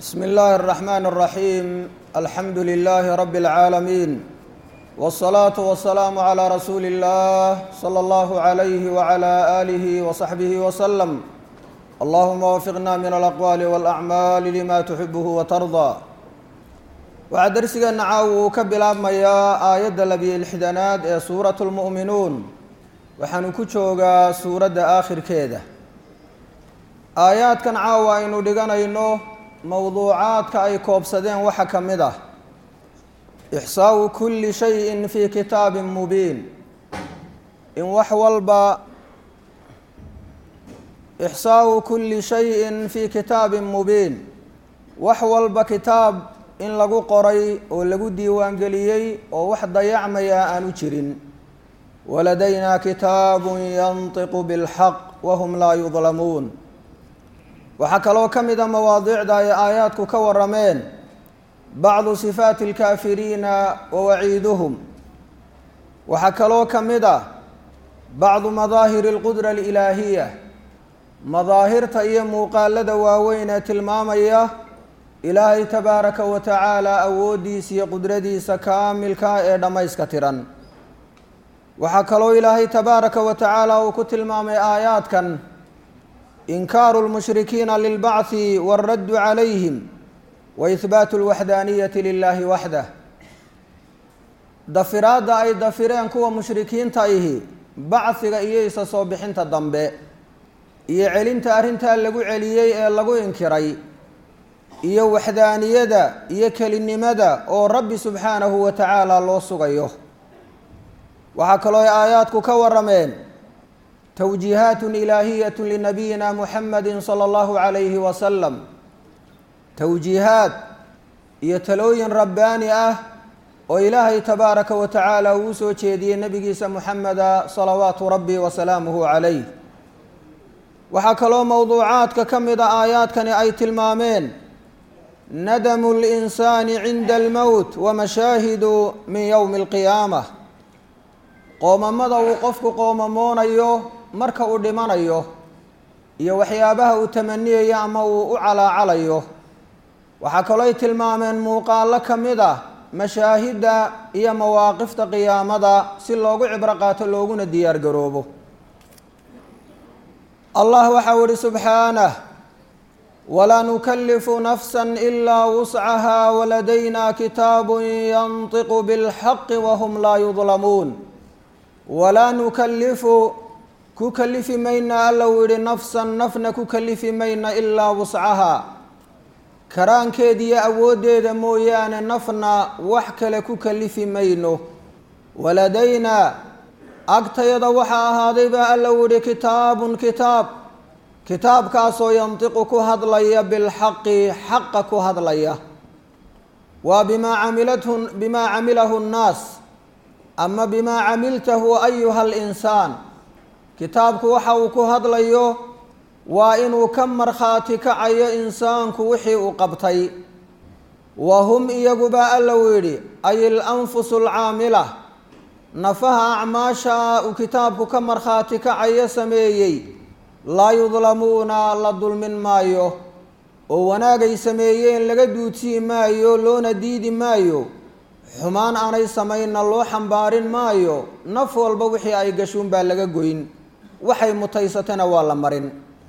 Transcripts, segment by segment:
بسم الله الرحمن الرحيم الحمد لله رب العالمين والصلاة والسلام على رسول الله صلى الله عليه وعلى آله وصحبه وسلم اللهم وفقنا من الأقوال والأعمال لما تحبه وترضى waxaa darsigeena caawa uu ka bilaabmayaa aayadda labiyo lixdanaad ee suuratu lmu'minuun waxaanu ku joogaa suuradda aakhirkeeda aayaadkan caawa aynu dhiganayno mowduucaadka ay koobsadeen waxaa ka mid ah ixsaau kulli shayin fii kitaabin mubiin in wax walba ixsaau kulli shayin fii kitaabin mubiin wax walba kitaab in lagu qoray oo lagu diiwaangeliyey oo wax dayacmaya aanu jirin waladaynaa kitaabun yantiqu bilxaq wahum laa yudlamuun waxaa kaloo ka mid a mawaadiicda ay aayaadku ka warameen bacdu sifaati alkaafiriina wa waciiduhum waxaa kaloo ka mid ah bacdu madaahiri alqudra alilaahiya madaahirta iyo muuqaalada waaweyn ee tilmaamaya ilaahay tabaaraka wa tacaala awooddiisa iyo qudradiisa kaamilka ee dhammayska tiran waxaa kaloo ilaahay tabaaraka wa tacaala uu ku tilmaamay aayaadkan inkaaru lmushrikiina lilbacthi waaraddu calayhim wa ihbaatu lwaxdaaniyati lilaahi waxdah dafiraadda ay dafireen kuwa mushrikiinta ihi bachiga iyo isa soo bixinta dambe iyo celinta arrintaa lagu celiyey ee lagu inkiray iyo waxdaaniyada iyo kelinimada oo rabbi subxaanahu wa tacaala loo sugayo waxaa kaloo ay aayaadku ka warameen towjiihaatun ilaahiyatun linabiyina muxamadi sala allahu calayhi wasalam towjiihaad iyo talooyin rabbaani ah oo ilaahay tabaaraka wa tacaala uu soo jeediyey nebigiisa muxameda salawaatu rabbi wasalaamuhu calayh waxaa kaloo mowduucaadka ka mid a aayaadkani ay tilmaameen nadamu linsaani cinda almowt wa mashaahidu min yowmi alqiyaamah qoomamada uu qofku qoomamoonayo marka uu dhimanayo iyo waxyaabaha uu tamaniyayo ama uu u calaacalayo waxaa kaloo ay tilmaameen muuqaalo ka mid ah mashaahidda iyo mawaaqifta qiyaamada si loogu cibro qaato looguna diyaar garoobo allah waxau ihi subxaanah wlaa nukalifu nafsa ilaa wuscaha waladayna kitaabu yantiqu bilxaqi wahum laa yudlamuun walaa nukalifu ku kalifi mayna alla uu yihi nafsan nafna ku kalifi mayna ilaa wuscaha karaankeediyo awooddeeda mooyaane nafna wax kale ku kalifi mayno waladayna agtayada waxaa ahaaday baa alla uu yihi kitaabun kitaab kitaabkaasoo yantiqu ku hadlaya bilxaqi xaqa ku hadlaya waa bimaa camilathu bimaa camilahu nnaas ama bimaa camiltahu ayuha alinsaan kitaabku waxa uu ku hadlayo waa inuu ka markhaati kacayo insaanku wixii uu qabtay wa hum iyaguba alla uu yidhi ay ilanfusu alcaamila nafaha acmaasha uu kitaabku ka markhaati kacayo sameeyey laa yudlamuuna la dulmin maayo oo wanaagay sameeyeen laga duudsii maayo loona diidi maayo xumaan aanay samaynna loo xambaarin maayo naf walba wixii ay gashuun baa laga goyn waxay mutaysatana waa la marin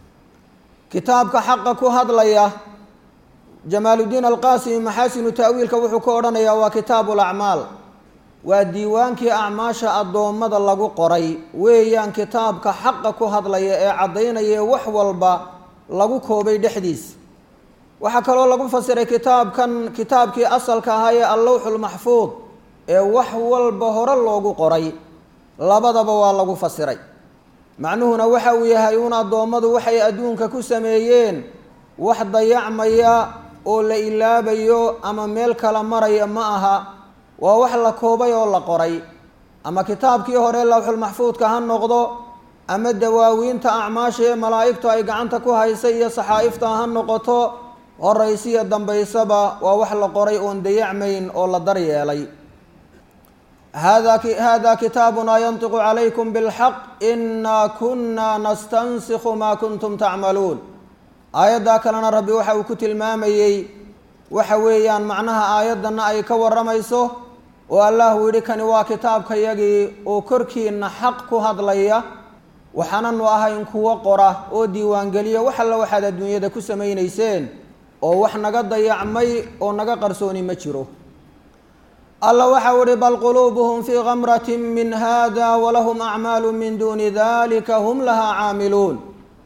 kitaabka xaqa ku hadlaya jamaaludiin alqaasimi maxaasinu ta'wiilka wuxuu ka odhanayaa waa kitaabu lacmaal waa diiwaankii acmaasha addoommada lagu qoray weeyaan kitaabka xaqa ku hadlaya ee caddaynaya wax walba lagu koobay dhexdiis waxaa kaloo lagu fasiray kitaabkan kitaabkii asalka ahaa ee allowxulmaxfuud ee wax walba hore loogu qoray labadaba waa lagu fasiray macnuhuna waxa uu yahay un addoommadu waxay adduunka ku sameeyeen wax dayacmaya oo la ilaabayo ama meel kala maraya ma aha waa wax la koobay oo la qoray ama kitaabkii hore lawxulmaxfuudka ha noqdo ama dawaawiinta acmaasha ee malaa'igtu ay gacanta ku haysa iyo saxaa'ifta ha noqoto horaysiyo dambaysaba waa wax la qoray oon dayacmayn oo la daryeelay hada hada kitaabuna yantiqu calaykum bilxaq inaa kuna nastansikhu maa kuntum tacmaluun aayaddaa kalena rabbi waxa uu ku tilmaamayey waxa weeyaan macnaha aayaddanna ay ka warramayso oo allah uu yidhi kani waa kitaabkayagii oo korkiinna xaq ku hadlaya waxaananu ahayn kuwo qora oo diiwaangeliya wax alla waxaad adduunyada ku samaynayseen oo wax naga dayacmay oo naga qarsooni ma jiro alla waxau ihi bal quluubuhum fii kamratin min hada walahum acmaalu min duuni dalika hum lahaa caamiluun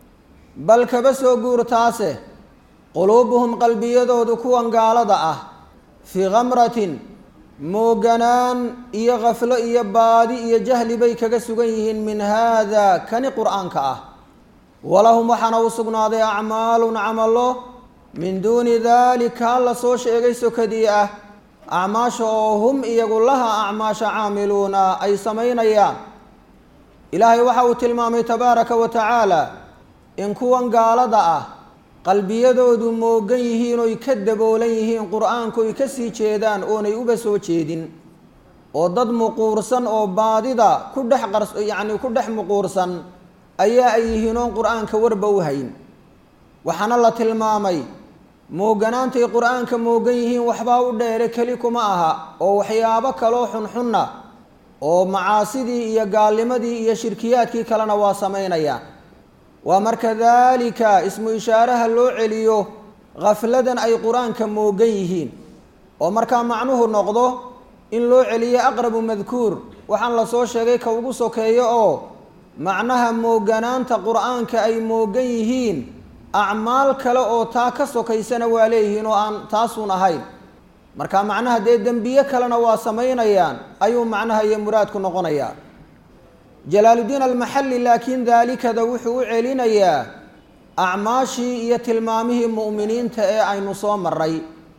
bal kaba soo guurtaase quluubuhum qalbiyadoodu kuwan gaalada ah fii kamratin mooganaan iyo kaflo iyo baadi iyo jahli bay kaga sugan yihiin min haada kani qur-aanka ah walahum waxaana u sugnaaday acmaalun camalo min duuni dalika alla soo sheegay sokadii ah acmaasha oo hum iyagu laha acmaasha caamiluuna ay samaynayaan ilaahay waxa uu tilmaamay tabaaraka wa tacaala in kuwan gaalada ah qalbiyadoodu moogan yihiin oy ka daboolan yihiin qur-aanku ay ka sii jeedaan oonay uba soo jeedin oo dad muquursan oo baadida ku dhex qars yacni ku dhex muquursan ayaa ay yihiin oon qur-aanka warba u hayn waxaana la tilmaamay mooganaantay qur-aanka moogan yihiin waxbaa u dheere keli kuma aha oo waxyaabo kaloo xunxunna oo macaasidii iyo gaalnimadii iyo shirkiyaadkii kalena waa samaynayaan waa marka daalika ismu ishaaraha loo celiyo khafladan ay qur-aanka moogan yihiin oo markaa macnuhu noqdo in loo celiyo aqrabu madkuur waxaan la soo sheegay ka ugu sokeeyo oo macnaha mooganaanta qur-aanka ay moogan yihiin acmaal kale oo taa ka sokaysana waa leeyihiin oo aan taasuun ahayn marka macnaha dee dembiye kalena waa samaynayaan ayuu macnaha iyo muraadku noqonayaa jalaaludiin almaxalli laakiin daalikada wuxuu u celinayaa acmaashii iyo tilmaamihii mu'miniinta ee aynu soo maray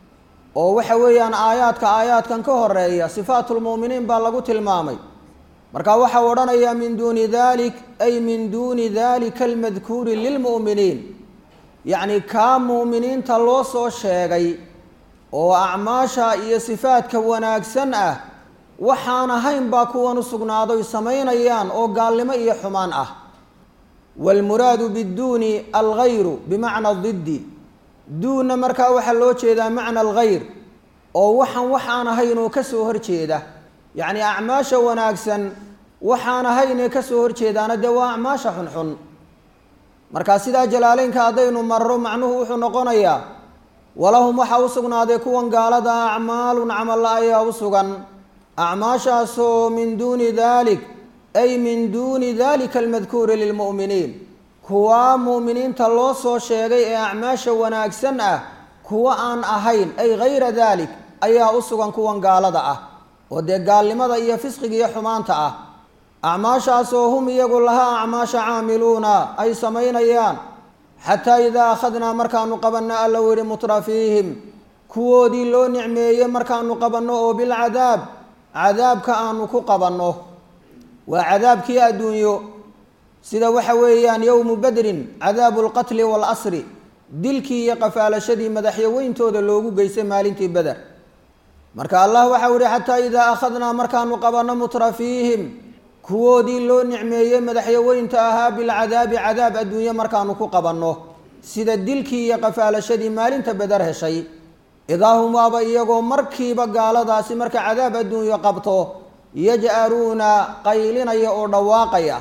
oo waxa weeyaan aayaadka aayaadkan ka horeeya sifaatulmu'miniin baa lagu tilmaamay marka waxau odhanayaa min duuni dalik ay min duuni dalika almadkuuri lilmu'miniin yacni kaa mu'miniinta loo soo sheegay oo acmaasha iyo sifaadka wanaagsan ah waxaan ahayn baa kuwan u sugnaadoy samaynayaan oo gaalnimo iyo xumaan ah waalmuraadu biduuni algayru bimacna diddi duunna markaa waxaa loo jeedaa macna algayr oo waxaan waxaan ahayn oo ka soo horjeeda yacni acmaasha wanaagsan waxaan ahayn ee ka soo horjeedaana dee waa acmaasha xunxun markaa sidaa jalaaleynka haddaynu marro macnuhu wuxuu noqonayaa walahum waxaa u sugnaaday kuwan gaalada acmaalun camalla ayaa u sugan acmaashaasoo min duuni dalik ay min duuni dalika almadkuuri lilmu'miniin kuwaa mu'miniinta loo soo sheegay ee acmaasha wanaagsan ah kuwa aan ahayn ay gayra dalik ayaa u sugan kuwan gaalada ah oo dee gaalnimada iyo fisqiga iyo xumaanta ah acmaashaasoo hum iyagu lahaa acmaasha caamiluuna ay samaynayaan xataa idaa akhadnaa markaanu qabanno alla u yihi mutrafiihim kuwoodii loo nicmeeyey markaanu qabanno oo bilcadaab cadaabka aanu ku qabanno waa cadaabkii adduunyo sida waxa weeyaan yowmu badrin cadaabu lqatli waalasri dilkii iyo qafaalashadii madaxyaweyntooda loogu geystay maalintii beder marka allah waxau yihi xataa idaa akhadnaa markaanu qabanno mutrafiihim kuwoodii loo nicmeeyey madaxyaweynta ahaa bilcadaabi cadaab adduunye markaanu ku qabanno sida dilkii iyo qafaalashadii maalinta beder heshay idaa hum waaba iyagoo markiiba gaaladaasi marka cadaab adduunyo qabto yaj'aruuna qaylinaya oo dhawaaqaya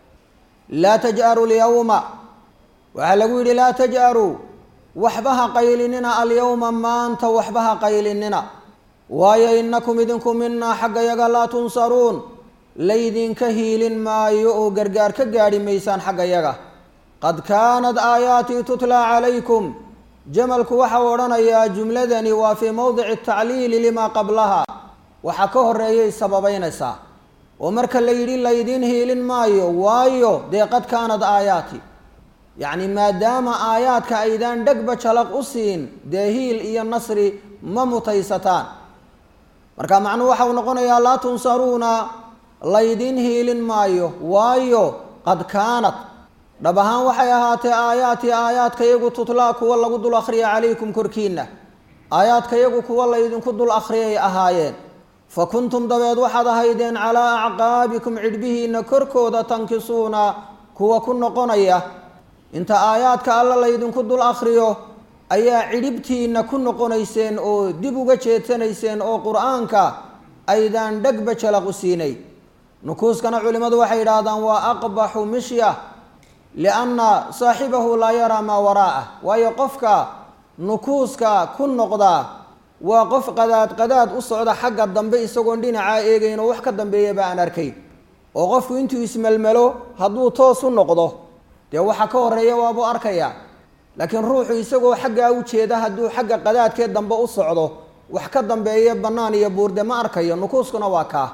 laa taj'aru lyawma waxaa lagu yidhi laa taj'aruu waxba ha qaylinina alyawma maanta waxba ha qaylinina waayo innakum idinku minaa xagga yaga laa tunsaruun laydinka hiilin maayo oo gargaar ka gaadhi maysaan xagga yaga qad kaanat aayaatii tutlaa calaykum jamalku waxau odhanayaa jumladani waa fii mowdici tacliili limaa qablaha waxaa ka horeeyay sababeynaysaa oo marka la yidhi laydiin hiilin maayo waayo dee qad kaanad aayaati yacni maadaama aayaadka aydaan dhegba jalaq u siin dee hiil iyo nasri ma mutaysataan marka macnuhu waxau noqonayaa laa tunsaruuna laydiin hiilin maayo waayo qad kaanad dhab ahaan waxay ahaatee aayaati aayaadka yagu tutlaa kuwa lagu dul akhriya calaykum korkiinna aayaadka yagu kuwa laydinku dul akhriyay ahaayeen fa kuntum dabeed waxaad ahaydeen calaa acqaabikum cidhbihiinna korkooda tankisuuna kuwa ku noqonaya inta aayaadka alla laydinku dul akhriyo ayaa cidhibtiinna ku noqonayseen oo dib uga jeedsanayseen oo qur-aanka aydaan dhegba jalaqu siinay nukuuskana culimmadu waxay yidhaahdaan waa aqbaxu mishya lianna saaxibahu laa yaraa maa waraa'ah waayo qofka nukuuska ku noqdaa waa qof qadaad qadaad u socda xagga dambe isagoon dhinacaa eegayn oo wax ka dambeeyaba aan arkayn oo qofku intuu ismelmelo hadduu toos u noqdo dee waxa ka horeeya waabuu arkayaa laakiin ruuxu isagoo xaggaa u jeeda hadduu xagga qadaadkee dambe u socdo wax ka dambeeya bannaan iyo buurde ma arkayo nukuuskuna waa kaa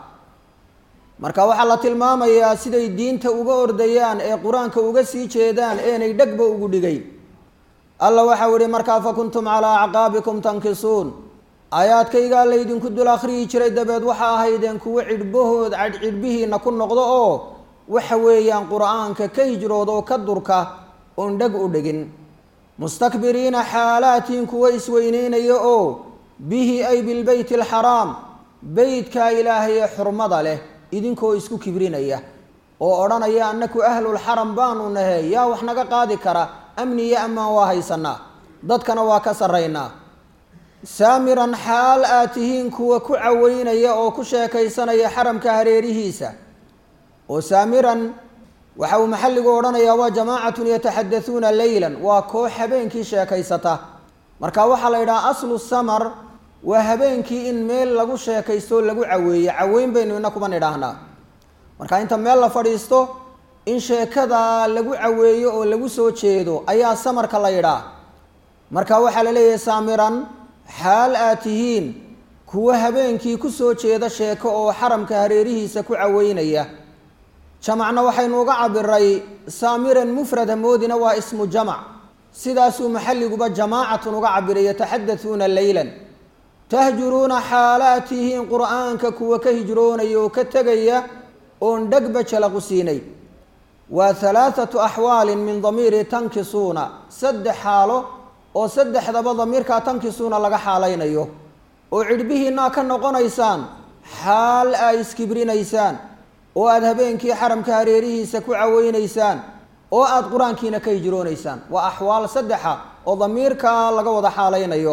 marka waxaa la tilmaamayaa siday diinta uga ordayaan ee qur-aanka uga sii jeedaan eenay dhegba ugu dhigayn alla waxau ihi markaa fa kuntum calaa acqaabikum tankisuun aayaadkaygaa laydinku dul akhriyi jiray dabeed waxa ahaydeen kuwo cidhbahood cidhbihiina ku noqdo oo waxa weeyaan qur-aanka ka hijrood oo ka durka oon dheg u dhigin mustakbiriina xaalaatiin kuwa isweyneynaya oo bihi ay bilbeyti alxaraam beytkaa ilaahay ee xurmada leh idinkoo isku kibrinaya oo odhanaya annaku ahlulxaram baanu nahe yaa wax naga qaadi kara amni iyo ammaan waa haysanaa dadkana waa ka sarraynaa saamiran xaal aad tihiin kuwa ku caweynaya oo ku sheekaysanaya xaramka hareerihiisa oo saamiran waxa uu maxalligu odhanayaa waa jamaacatun yataxadasuuna leylan waa koox habeenkii sheekaysata marka waxaa la yidhaha aslu samar waa habeenkii in meel lagu sheekaysto lagu caweeyo caweyn baynu ina kuban idhaahnaa marka inta meel la fadhiisto in sheekada lagu caweeyo oo lagu soo jeedo ayaa samarka la yidhaah marka waxaa la leeyahay saamiran xaal aad tihiin kuwa habeenkii ku soo jeeda sheeko oo xaramka hareerihiisa ku caweynaya jamacna waxaynu uga cabiray saamiran mufrada moodina waa ismu jamac sidaasuu maxalliguba jamaacatun uga cabiray yataxadasuuna leylan tahjuruuna xaalaad tihiin qur-aanka kuwa ka hijroonaya oo ka tegaya oon dhegba jalaqu siinay waa halaathatu axwaalin min damiiri tankisuuna saddex xaalo oo saddexdaba damiirkaa tankisuuna laga xaalaynayo oo cidhbihiinaa ka noqonaysaan xaal aa iskibrinaysaan oo aada habeenkii xaramka hareerihiisa ku caweynaysaan oo aada qur-aankiina ka hijroonaysaan waa axwaal saddexa oo damiirkaa laga wada xaalaynayo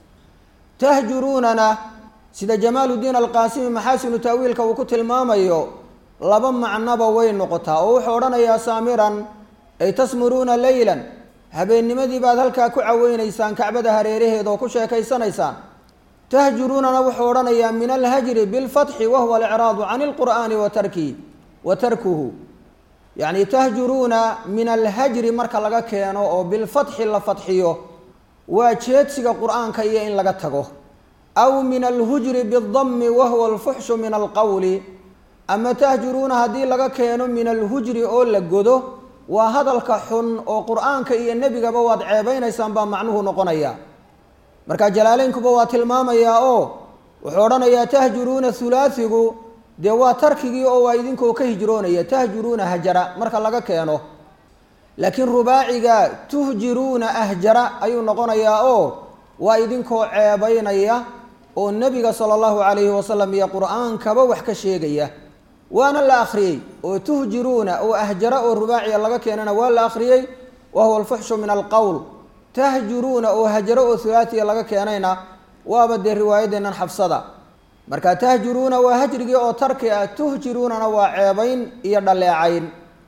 tahjuruunana sida jamaaludiin alqaasimi maxaasinu taawiilka uu ku tilmaamayo laba macnoba way noqotaa oo wuxuu odhanayaa saamiran ay tasmuruuna leylan habeennimadii baad halkaa ku caweynaysaan kacbada hareeraheeda oo ku sheekaysanaysaan tahjuruunana wuxuu odhanayaa min alhajri bilfatxi wahuwa alicraadu can ilqur'aani wa tarki wa tarkuhu yacni tahjuruuna min alhajri marka laga keeno oo bilfatxi la fatxiyo waa jeedsiga qur-aanka iyo in laga tago aw min alhujri bidami wahuwa alfuxshu min alqowli ama tahjuruuna haddii laga keeno min alhujri oo la godo waa hadalka xun oo qur-aanka iyo nebigaba waad ceebeynaysaan baa macnuhu noqonaya marka jalaaleynkuba waa tilmaamayaa oo wuxuu odhanayaa tahjuruuna hulaathigu dee waa tarkigii oo waa idinkoo ka hijroonaya tahjuruuna hajara marka laga keeno laakiin rubaaciga tuhjiruuna ahjara ayuu noqonayaa oo waa idinkoo ceebeynaya oo nebiga sala allahu calayhi wasalam iyo qur-aankaba wax ka sheegaya waana la akhriyey oo tuhjiruuna oo ahjara oo rubaaciya laga keenana waa la akhriyey wa huwa alfuxshu min alqowl tahjuruuna oo hajaro oo hulaatiya laga keenayna waaba dee riwaayadeennan xafsada marka tahjuruuna waa hajrigii oo tarki ah tuhjiruunana waa ceebayn iyo dhaleecayn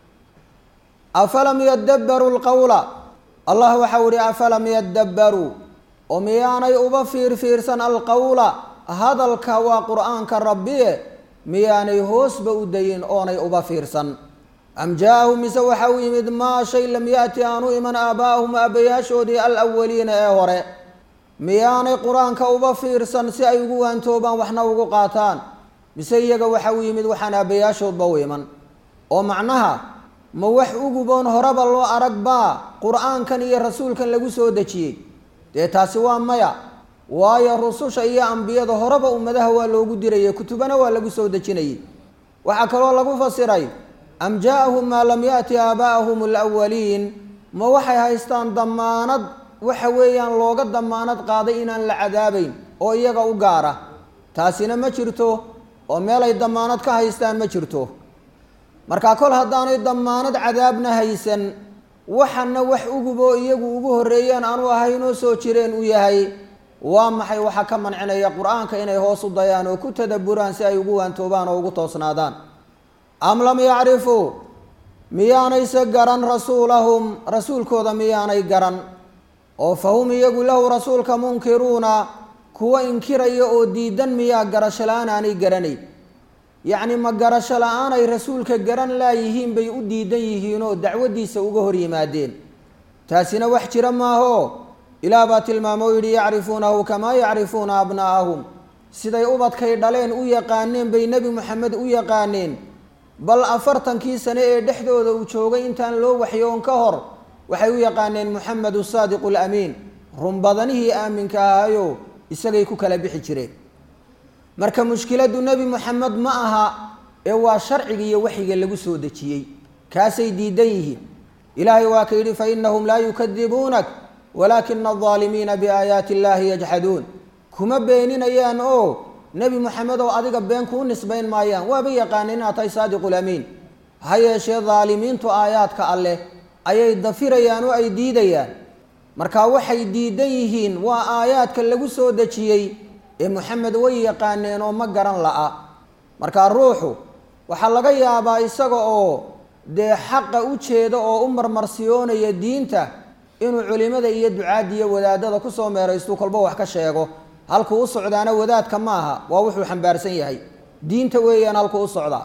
afalam yadabbaruu lqowla allah waxau ihi afalam yadabbaruu oo miyaanay uba fiirfiirsan alqowla hadalka waa qur-aanka rabbiye miyaanay hoosba u dayin oonay uba fiirsan am jaa-ahum mise waxa u yimid maa shay lam yaati aanu iman aabaa'ahum aabbayaashoodii alawaliina ee hore miyaanay qur-aanka uba fiirsan si ay ugu waantoobaan waxna ugu qaataan mise iyaga waxa u yimid waxaan aabbayaashoodba u iman oo macnaha ma wax uguboon horeba loo arag baa qur-aankan iyo rasuulkan lagu soo dejiyey dee taasi waa maya waayo rususha iyo ambiyada horeba ummadaha waa loogu dirayay kutubana waa lagu soo dejinayay waxaa kaloo lagu fasiray am jaa-ahum maa lam yaati aabaa'ahum alawaliin ma waxay haystaan damaanad waxa weeyaan looga damaanad qaaday inaan la cadaabayn oo iyaga u gaara taasina ma jirto oo meelay damaanad ka haystaan ma jirto marka kol haddaanay damaanad cadaabna haysan waxana wax uguboo iyagu ugu horreeyeen aanu ahaynoo soo jireen u yahay waa maxay waxaa ka mancinaya qur-aanka inay hoos u dayaan oo ku tadaburaan si ay ugu waantoobaan oo ugu toosnaadaan am lam yacrifuu miyaanayse garan rasuulahum rasuulkooda miyaanay garan oo fa hum iyagu lahu rasuulka munkiruuna kuwa inkiraya oo diidan miyaa garasho la-aan aanay garanayn yacni ma garasho la-aanay rasuulka garan laayihiin bay u diidan yihiinoo dacwaddiisa uga hor yimaadeen taasina wax jira maaho ilaah baa tilmaamo o yidhi yacrifuunahu kamaa yacrifuuna abnaa'ahum siday ubadkay dhaleen u yaqaaneen bay nebi moxamed u yaqaaneen bal afartankii sane ee dhexdooda uu joogay intaan loo waxyoon ka hor waxay u yaqaaneen moxamedu saadiqu alamiin runbadanihii aaminka ahayo isagay ku kala bixi jireen marka mushkiladdu nebi moxamed ma aha ee waa sharciga iyo waxyiga lagu soo dejiyey kaasay diidan yihiin ilaahay waa ka yidhi fainahum laa yukadibuunak walaakina aldaalimiina biaayaati illaahi yajxaduun kuma beeninayaan oo nebi moxamed oo adiga been kuu nisbayn maayaan waaba yaqaaneen inaad tahay saadiqulamiin ha yeeshee daalimiintu aayaadka alleh ayay dafirayaan oo ay diidayaan marka waxay diidan yihiin waa aayaadka lagu soo dejiyey ee moxamed way yaqaaneen oo ma garan la'a markaa ruuxu waxaa laga yaabaa isaga oo dee xaqa u jeeda oo u marmarsiyoonaya diinta inuu culimada iyo ducaadda iyo wadaadada kusoo meeraystu kolba wax ka sheego halkuu u socdaana wadaadka maaha waa wuxuu xambaarsan yahay diinta weeyaan halkuu u socdaa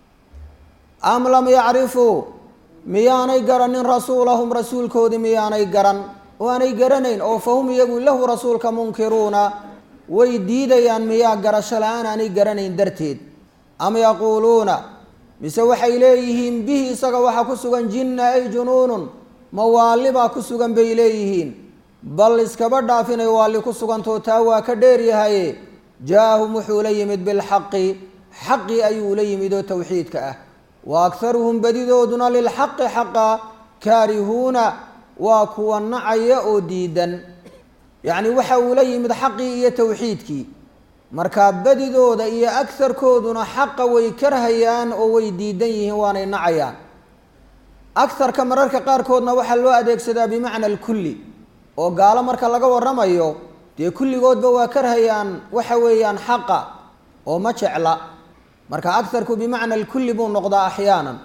am lam yacrifuu miyaanay garanin rasuulahum rasuulkoodii miyaanay garan oo aanay garanayn oo fa hum iyagu lahu rasuulka munkiruuna way diidayaan miyaa garasho la-aan aanay garanayn darteed am yaquuluuna mise waxay leeyihiin bihi isaga waxaa ku sugan jinna ay junuunun ma waalli baa ku sugan bay leeyihiin bal iskaba dhaaf inay waalli ku sugantao taa waa ka dheeryahaye jaa-ahum wuxuu la yimid bilxaqi xaqi ayuu la yimid oo towxiidka ah wa akharuhum badidooduna lilxaqi xaqa kaarihuuna waa kuwa nacaya oo diidan yacni waxa uu la yimid xaqii iyo towxiidkii markaa badidooda iyo agharkooduna xaqa way karhayaan oo way diidan yihiin waanay nacayaan agharka mararka qaarkoodna waxaa loo adeegsadaa bimacna alkulli oo gaalo marka laga waramayo dee kulligoodba waa karhayaan waxa weeyaan xaqa oo ma jecla marka agharku bimacna alkulli buu noqdaa axyaanan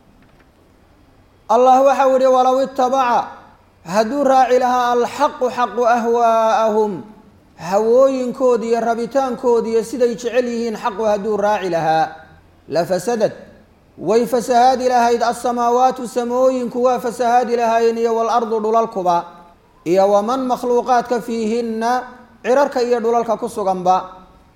allah waxau yihi walow itabaca hadduu raaci lahaa alxaqu xaqu ahwaa'ahum hawooyinkoodi iyo rabitaankoodi iyo siday jecel yihiin xaqu hadduu raaci lahaa lafasadad way fasahaadi lahayd alsamaawaatu samooyinku waa fasahaadi lahaayeen iyo waalardu dhulalkuba iyo waman makhluuqaadka fiihinna cirarka iyo dhulalka ku suganba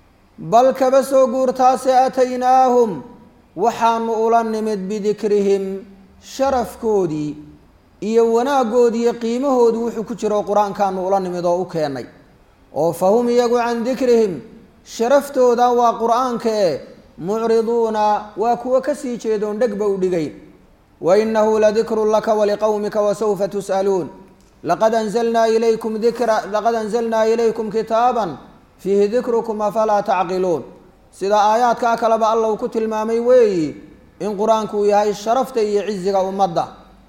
bal kaba soo guurtaase aataynaahum waxaanu ula nimid bidikrihim sharafkoodii iyo wanaaggoodii iyo qiimahoodii wuxuu ku jiro qur-aankaanu ula nimid oo u keenay oo fa hum iyagu can dikrihim sharaftooda waa qur-aankae mucriduuna waa kuwo kasii jeedoon dhegba u dhigayn wa inahu ladikrun laka waliqowmika wasawfa tus'aluun laqad anzalnaa ilaykum dikra laqad anzalnaa ilaykum kitaaban fiihi dikrukum afalaa tacqiluun sida aayaadkaa kaleba alla uu ku tilmaamay weeyi in qur-aanku uu yahay sharafta iyo ciziga ummadda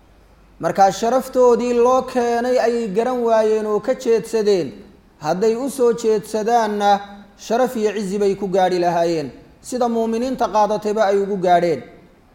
markaa sharaftoodii loo keenay ayay garan waayeen oo ka jeedsadeen hadday u soo jeedsadaanna sharaf iyo cizi bay ku gaadhi lahaayeen sida muuminiinta qaadatayba ay ugu gaadheen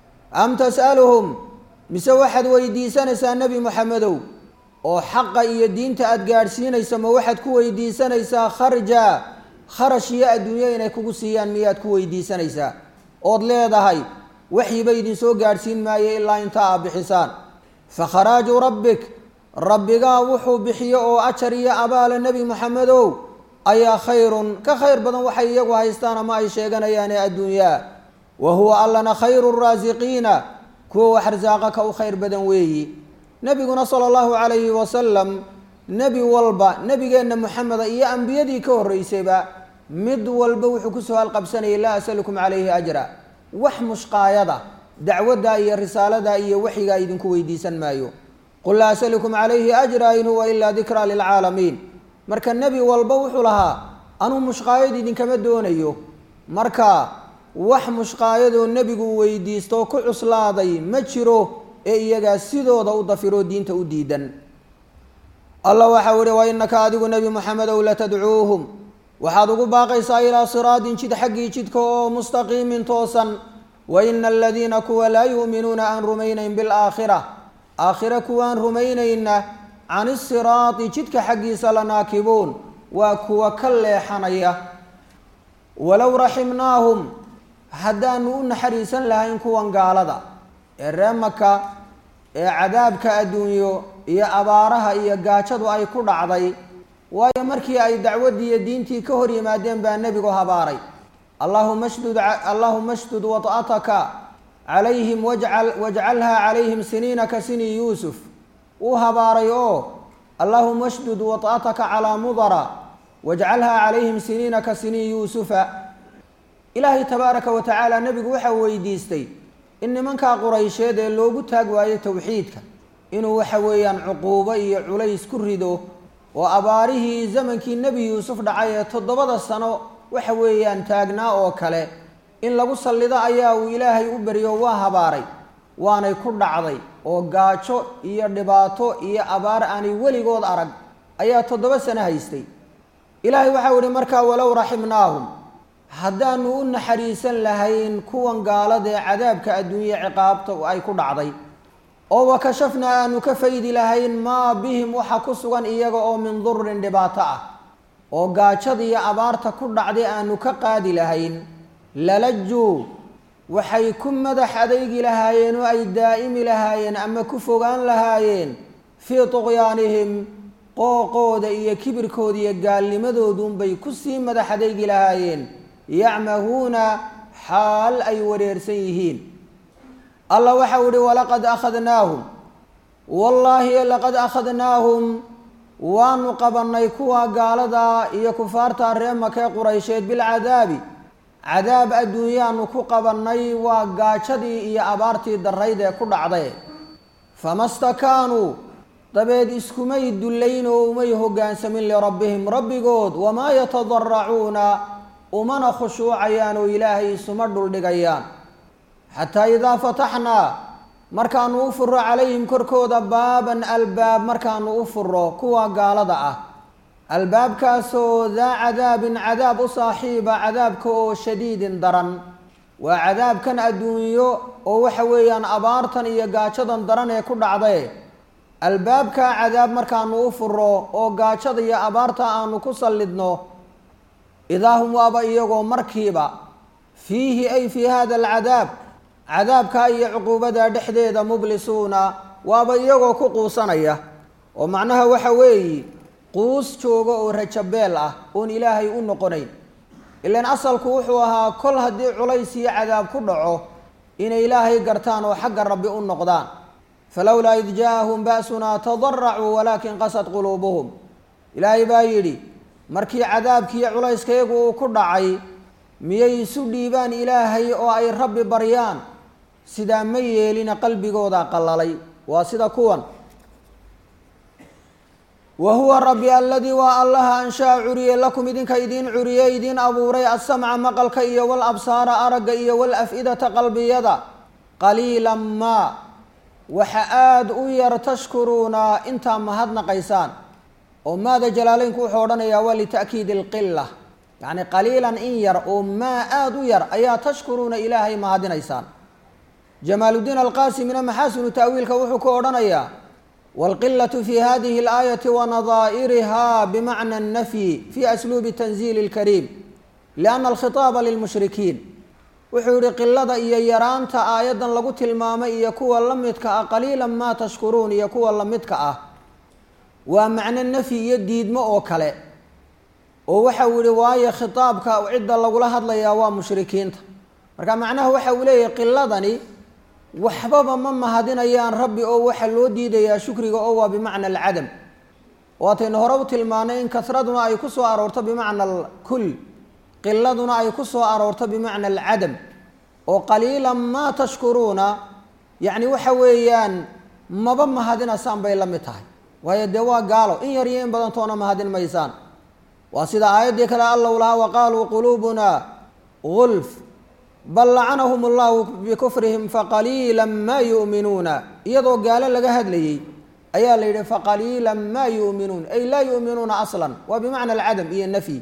am tas'aluhum mise waxaad weydiisanaysaa nebi moxamedow oo xaqa iyo diinta aada gaadhsiinaysa ma waxaad ku weydiisanaysaa kharja kharash iyo adduunyo inay kugu siiyaan miyaad ku weydiisanaysaa ood leedahay waxyiba idinsoo gaadhsiin maayo ilaa inta aad bixisaan fa kharaaju rabbik rabbigaa wuxuu bixiyo oo ajar iyo abaala nebi moxamedow ayaa khayrun ka khayr badan waxay iyagu haystaan ama ay sheeganayaane adduunyaa wa huwa allana khayru raasiqiina kuwa wax arsaaqa ka u khayr badan weeyi nebiguna sala allahu calayhi wasalam nebi walba nebigeenna moxameda iyo ambiyadii ka horreysayba mid walba wuxuu kusoo halqabsanayay laa asalukum calayhi ajra wax mushqaayada dacwadda iyo risaalada iyo waxyigaa idinku weydiisan maayo qul laa asalukum calayhi ajra in huwa ilaa dikraa lilcaalamiin marka nebi walba wuxuu lahaa anuu mushqaayad idinkama doonayo marka wax mushqaayadoo nebigu weydiisto ku cuslaaday ma jiro ee iyagaa sidooda u dafiroo diinta u diidan allah waxau ihi wa innaka adigu nebi moxamedow latadcuuhum waxaad ugu baaqaysaa ilaa siraadin jid xaggii jidka oo mustaqiimin toosan wa ina aladiina kuwa laa yu'minuuna aan rumaynayn bilaakhira aakhire kuwaan rumaynayna can isiraati jidka xaggiisa la naakibuun waa kuwa ka leexanaya walow raximnaahum haddaanu u naxariisan lahayn kuwan gaalada ee ree maka ee cadaabka adduunyo iyo abaaraha iyo gaajadu ay ku dhacday waayo markii ay dacwaddii iyo diintii ka hor yimaadeen baa nebigu habaaray allahuma shdud allahuma shdud wad'ataka calayhim wajcal wajcalhaa calayhim siniina ka sini yuusuf uu habaaray oo allahuma shdud wad'ataka calaa mudara wajcalhaa calayhim siniina ka sini yuusufa ilaahay tabaaraka wa tacaala nebigu waxa weydiistay in nimankaa quraysheed ee loogu taag waayo towxiidka inuu waxa weeyaan cuquubo iyo culays ku rido oo abaarihii zamankii nebi yuusuf dhacay ee toddobada sano waxa weeyaan taagnaa oo kale in lagu sallido ayaa uu ilaahay u beriyo waa habaaray waanay ku dhacday oo gaajo iyo dhibaato iyo abaar aanay weligood arag ayaa toddoba sano haystay ilaahay waxau ihi markaa walow raximnaahum haddaanu u naxariisan lahayn kuwan gaalada ee cadaabka adduunye ciqaabta ay ku dhacday oo wakashafnaa aanu ka faydi lahayn maa bihim waxa ku sugan iyaga oo min durin dhibaato ah oo gaajada iyo abaarta ku dhacday aanu ka qaadi lahayn lalajuu waxay ku madax adaygi lahaayeen oo ay daa'imi lahaayeen ama ku fogaan lahaayeen fii tuqyaanihim qooqooda iyo kibirkooda iyo gaalnimadoodunbay kusii madax adaygi lahaayeen yacmahuuna xaal ay wareersan yihiin allah waxau ihi walaqad akhadnaahum wallaahi laqad akhadnaahum waanu qabannay kuwa gaalada iyo kufaarta ree makee quraysheed bilcadaabi cadaab adduunyaanu ku qabannay waa gaajadii iyo abaartii darayd ee ku dhacday fama stakaanuu dabeed iskumay dullayn oo umay hoggaansamin lirabbihim rabbigood wamaa yatadaracuuna umana khushuucayaan oo ilaahay isuma dhuldhigayaan xataa idaa fataxnaa markaanu u furo calayhim korkooda baaban albaab markaanu u furo kuwa gaalada ah albaabkaasoo daa cadaabin cadaab u saaxiiba cadaabka oo shadiidin daran waa cadaabkan adduunyo oo waxa weeyaan abaartan iyo gaajadan daran ee ku dhacday albaabkaa cadaab markaanu u furo oo gaajada iyo abaarta aanu ku sallidno idaa hum waaba iyagoo markiiba fiihi ay fii hada alcadaab cadaabkaa iyo cuquubada dhexdeeda mublisuuna waaba iyagoo ku quusanaya oo macnaha waxa weeye quus jooga oo rajabeel ah oon ilaahay u noqonayn ilaan asalku wuxuu ahaa kol haddii culays iyo cadaab ku dhaco inay ilaahay gartaan oo xagga rabbi u noqdaan falowlaa id jaaahum ba'sunaa tadaracuu walaakin qasad quluubuhum ilaahay baa yidhi markii cadaabkiiyo culayskayagu uu ku dhacay miyay isu dhiibaan ilaahay oo ay rabbi baryaan sidaa ma yeelina qalbigooda qallalay waa sida kuwan wa huwa rabbi aladii waa allaha anshaa curiye lakum idinka idiin curiye idiin abuuray asamca maqalka iyo wal absaara aragga iyo wal af-idata qalbiyada qaliilan maa waxa aada u yar tashkuruuna intaa mahadnaqaysaan oo maada jalaaleynku wuxuu odhanayaa waa lita'kiidi alqila yacni qaliilan in yar oo maa aada u yar ayaa tashkuruuna ilaahay mahadinaysaan jamaaludiin alqaasimina maxaasinu ta'wiilka wuxuu ku odhanayaa wاlqilaة fi hadihi اlآayaةi wanadaa'iriha bimacna الnafyi fi asluubi tanziili اlkariim liأnna alkhitaaba lilmushrikiin wuxuu yihi qilada iyo yaraanta aayaddan lagu tilmaamay iyo kuwa la midka ah qaliila ma tashkuruun iyo kuwa la midka ah waa macno nafyi iyo diidmo oo kale oo waxau yihi waayo khitaabka cidda lagula hadlayaa waa mushrikiinta marka macnaha waxa uu leeyahay qiladani waxbaba ma mahadinayaan rabbi oo waxaa loo diidayaa shukriga oo waa bimacna alcadam waataynu hore u tilmaanay in kasraduna ay ku soo aroorto bimacna alkul qiladuna ay ku soo aroorto bimacna alcadam oo qaliilan maa tashkuruuna yacni waxa weeyaan maba mahadinaysaan bay la mid tahay waayo dee waa gaalo in yar iyo in badantoona mahadin maysaan waa sida aayaddii kale allow lahaa wa qaaluu quluubuna gulf bal lacanahum allahu bikufrihim faqaliila maa yu'minuuna iyadoo gaalo laga hadlayey ayaa la yidhi faqaliilan maa yu'minuun ay laa yu'minuuna aslan waa bimacna alcadam iyo nafyi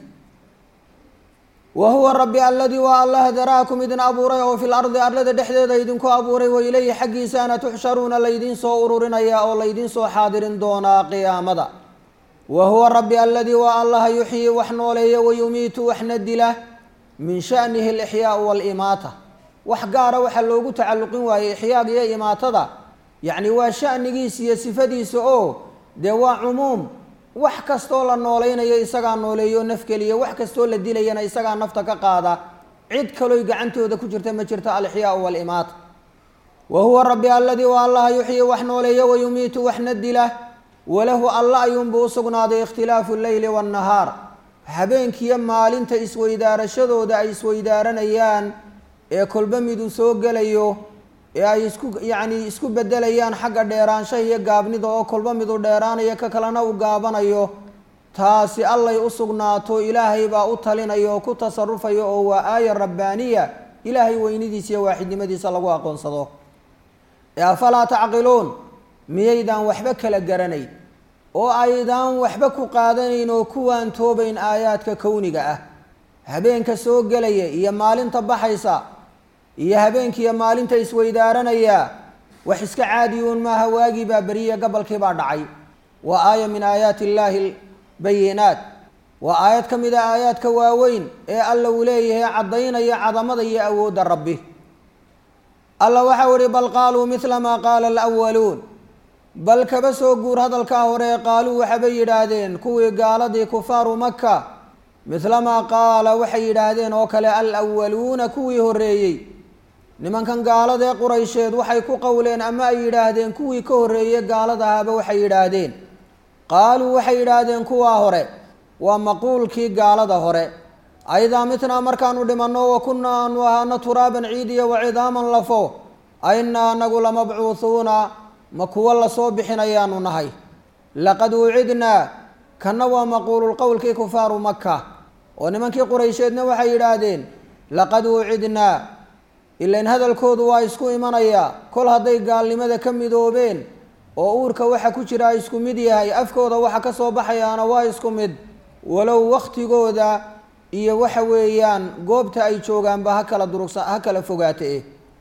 wa huwa rabbi aladii waa allaha daraakum idin abuuray oo fi lardi arlada dhexdeeda idinku abuuray wa ilayhi xaggiisaana tuxsharuuna laydiin soo ururinaya oo laydiin soo xaadirin doonaa qiyaamada wa huwa rabbi aladii waa allaha yuxyi wax nooleeya wayumiitu waxna dila min shanihi alixyaau waalimaata wax gaara waxaa loogu tacalluqin waayey ixyaaga iyo imaatada yacni waa shanigiisa iyo sifadiisa oo dee waa cumuum wax kastoo la noolaynayo isagaa nooleeyo nafgeliya wax kastoo la dilayana isagaa nafta ka qaada cid kaloy gacantooda ku jirta ma jirto alixyaau waalimaata wa huwa rabbi aladii waa allaha yuxyi wax nooleeya wayumiitu waxna dila walahu alla ayuunbuu u sugnaaday ikhtilaafu leyli waannahaar habeenkiiyo maalinta isweydaarashadooda ay isweydaaranayaan ee kolba miduu soo gelayo ee ay isku yacni isku bedelayaan xagga dheeraanshaha iyo gaabnida oo kolba miduu dheeraanayo ka kalena uu gaabanayo taasi allay u sugnaato ilaahay baa u talinaya oo ku tasarufaya oo waa aaya rabbaaniya ilaahay weynidiisa iyo waaxidnimadiisa lagu aqoonsado ee afalaa tacqiluun miyaydaan waxba kala garanayn oo aydaan waxba ku qaadanayn oo kuwaan toobayn aayaadka kowniga ah habeenka soo gelaya iyo maalinta baxaysa iyo habeenkiiyo maalinta isweydaaranaya wax iska caadiyuun maaha waagii baa beriye gabalkii baa dhacay waa aaya min aayaati illaahi bayinaat waa aayad ka mid a aayaadka waaweyn ee alla uu leeyahay caddaynaya cadamada iyo awoodda rabbi alla waxau ihi bal qaaluu midla maa qaala alwaluun bal kaba soo guur hadalkaa hore qaaluu waxabay yidhaahdeen kuwii gaaladii kufaaru maka midlamaa qaala waxay yidhaahdeen oo kale alwaluuna kuwii horreeyey nimankan gaaladee quraysheed waxay ku qowleen ama ay yidhaahdeen kuwii ka horreeyey gaalada ahaaba waxay yidhaahdeen qaaluu waxay yidhaahdeen kuwaa hore waa maquulkii gaalada hore aydaa mitnaa markaanu dhimanno wa kunnaa aanu ahaano turaaban ciidiya wa cidaaman lafo aynaa anagu lamabcuuhuuna ma kuwo lasoo bixinayaanu nahay laqad wucidnaa kanna waa maquululqowlkii kufaaru maka oo nimankii quraysheedna waxay yidhaahdeen laqad wucidnaa ilain hadalkoodu waa isku imanayaa kol hadday gaalnimada ka midoobeen oo uurka waxa ku jira isku mid yahay afkooda waxa ka soo baxayaana waa isku mid walow waktigooda iyo waxa weeyaan goobta ay joogaanba ha kala durugsa ha kala fogaate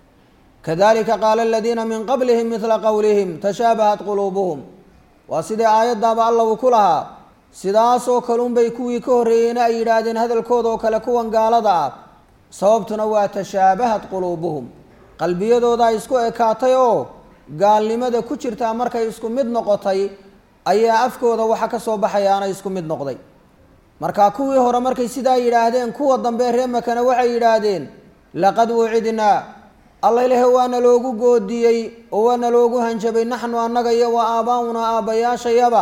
kadalika qaala aladiina min qablihim midla qowlihim tashaabahat quluubuhum waa sidii aayaddaaba alla uu ku lahaa sidaasoo kalunbay kuwii ka horreeyeyna ay yidhaahdeen hadalkooda oo kale kuwan gaalada ah sababtuna waa tashaabahat quluubuhum qalbiyadoodaa isku ekaatay oo gaalnimada ku jirtaa markay isku mid noqotay ayaa afkooda waxa ka soo baxayaana isku mid noqday marka kuwii hore markay sidaa yidhaahdeen kuwa dambe ree makana waxay yidhaahdeen laqad wucidnaa alla ilahe waana loogu goodiyey oo waana loogu hanjabay naxnu annaga iyo wa aabaa-una aabbayaashayaba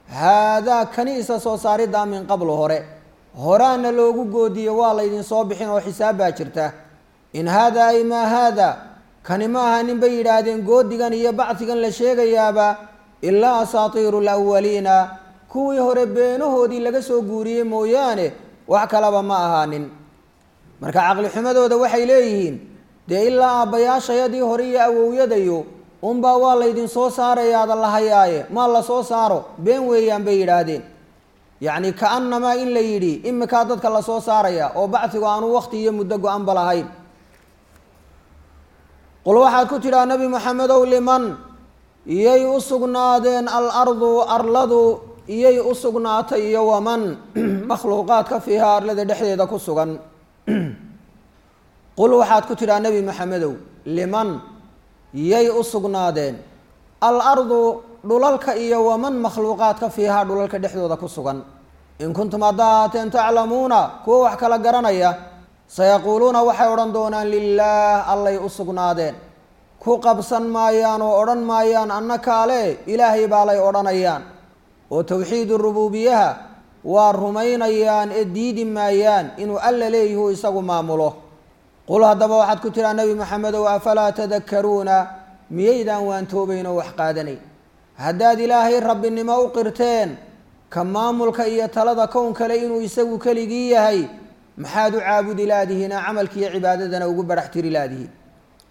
haadaa kani isa soo saariddaa min qablu hore horaana loogu goodiyey waa laydin soo bixin oo xisaab baa jirta in haadaa ay maa haada kani ma aha nin bay yidhaahdeen goodigan iyo bacdigan la sheegayaaba ilaa asaatiiru alawaliina kuwii hore beenahoodii laga soo guuriyey mooyaane wax kalaba ma ahaanin marka caqli xumadooda waxay leeyihiin dee ilaa aabbayaashayadii hore iyo awowyadayo unbaa waa laydin soo saarayaada la hayaaye maa la soo saaro been weeyaan bay yidhaahdeen yacni ka-annamaa in la yidhi imikaa dadka lasoo saaraya oo bacdigu aanu wakti iyo muddo go-anba lahayn qul waxaad ku tidhaha nebi maxamedow liman iyay u sugnaadeen al ardu arladu iyay u sugnaatay iyo waman makhluuqaadka fiiha arlada dhexdeeda ku sugan qul waxaad ku tidhaha nebi maxamedow liman yay u sugnaadeen al ardu dhulalka iyo waman makhluuqaadka fiihaa dhulalka dhexdooda ku sugan in kuntum haddaa ahaateen taclamuuna kuwa wax kala garanaya sayaquuluuna waxay odhan doonaan lilaah allay u sugnaadeen ku qabsan maayaan oo odhan maayaan annakaale ilaahay baa lay odhanayaan oo towxiidu rubuubiyaha waa rumaynayaan ee diidi maayaan inuu alla leeyahu isagu maamulo qul haddaba waxaad ku tidhaha nebi maxamedow afalaa tadakkaruuna miyaydaan waantoobayn oo wax qaadanayn haddaad ilaahay rabbinimo u qirteen ka maamulka iyo talada kown kale inuu isagu keligii yahay maxaad u caabudi laadihiina camalkiiyo cibaadadana ugu barax tiri laadihiin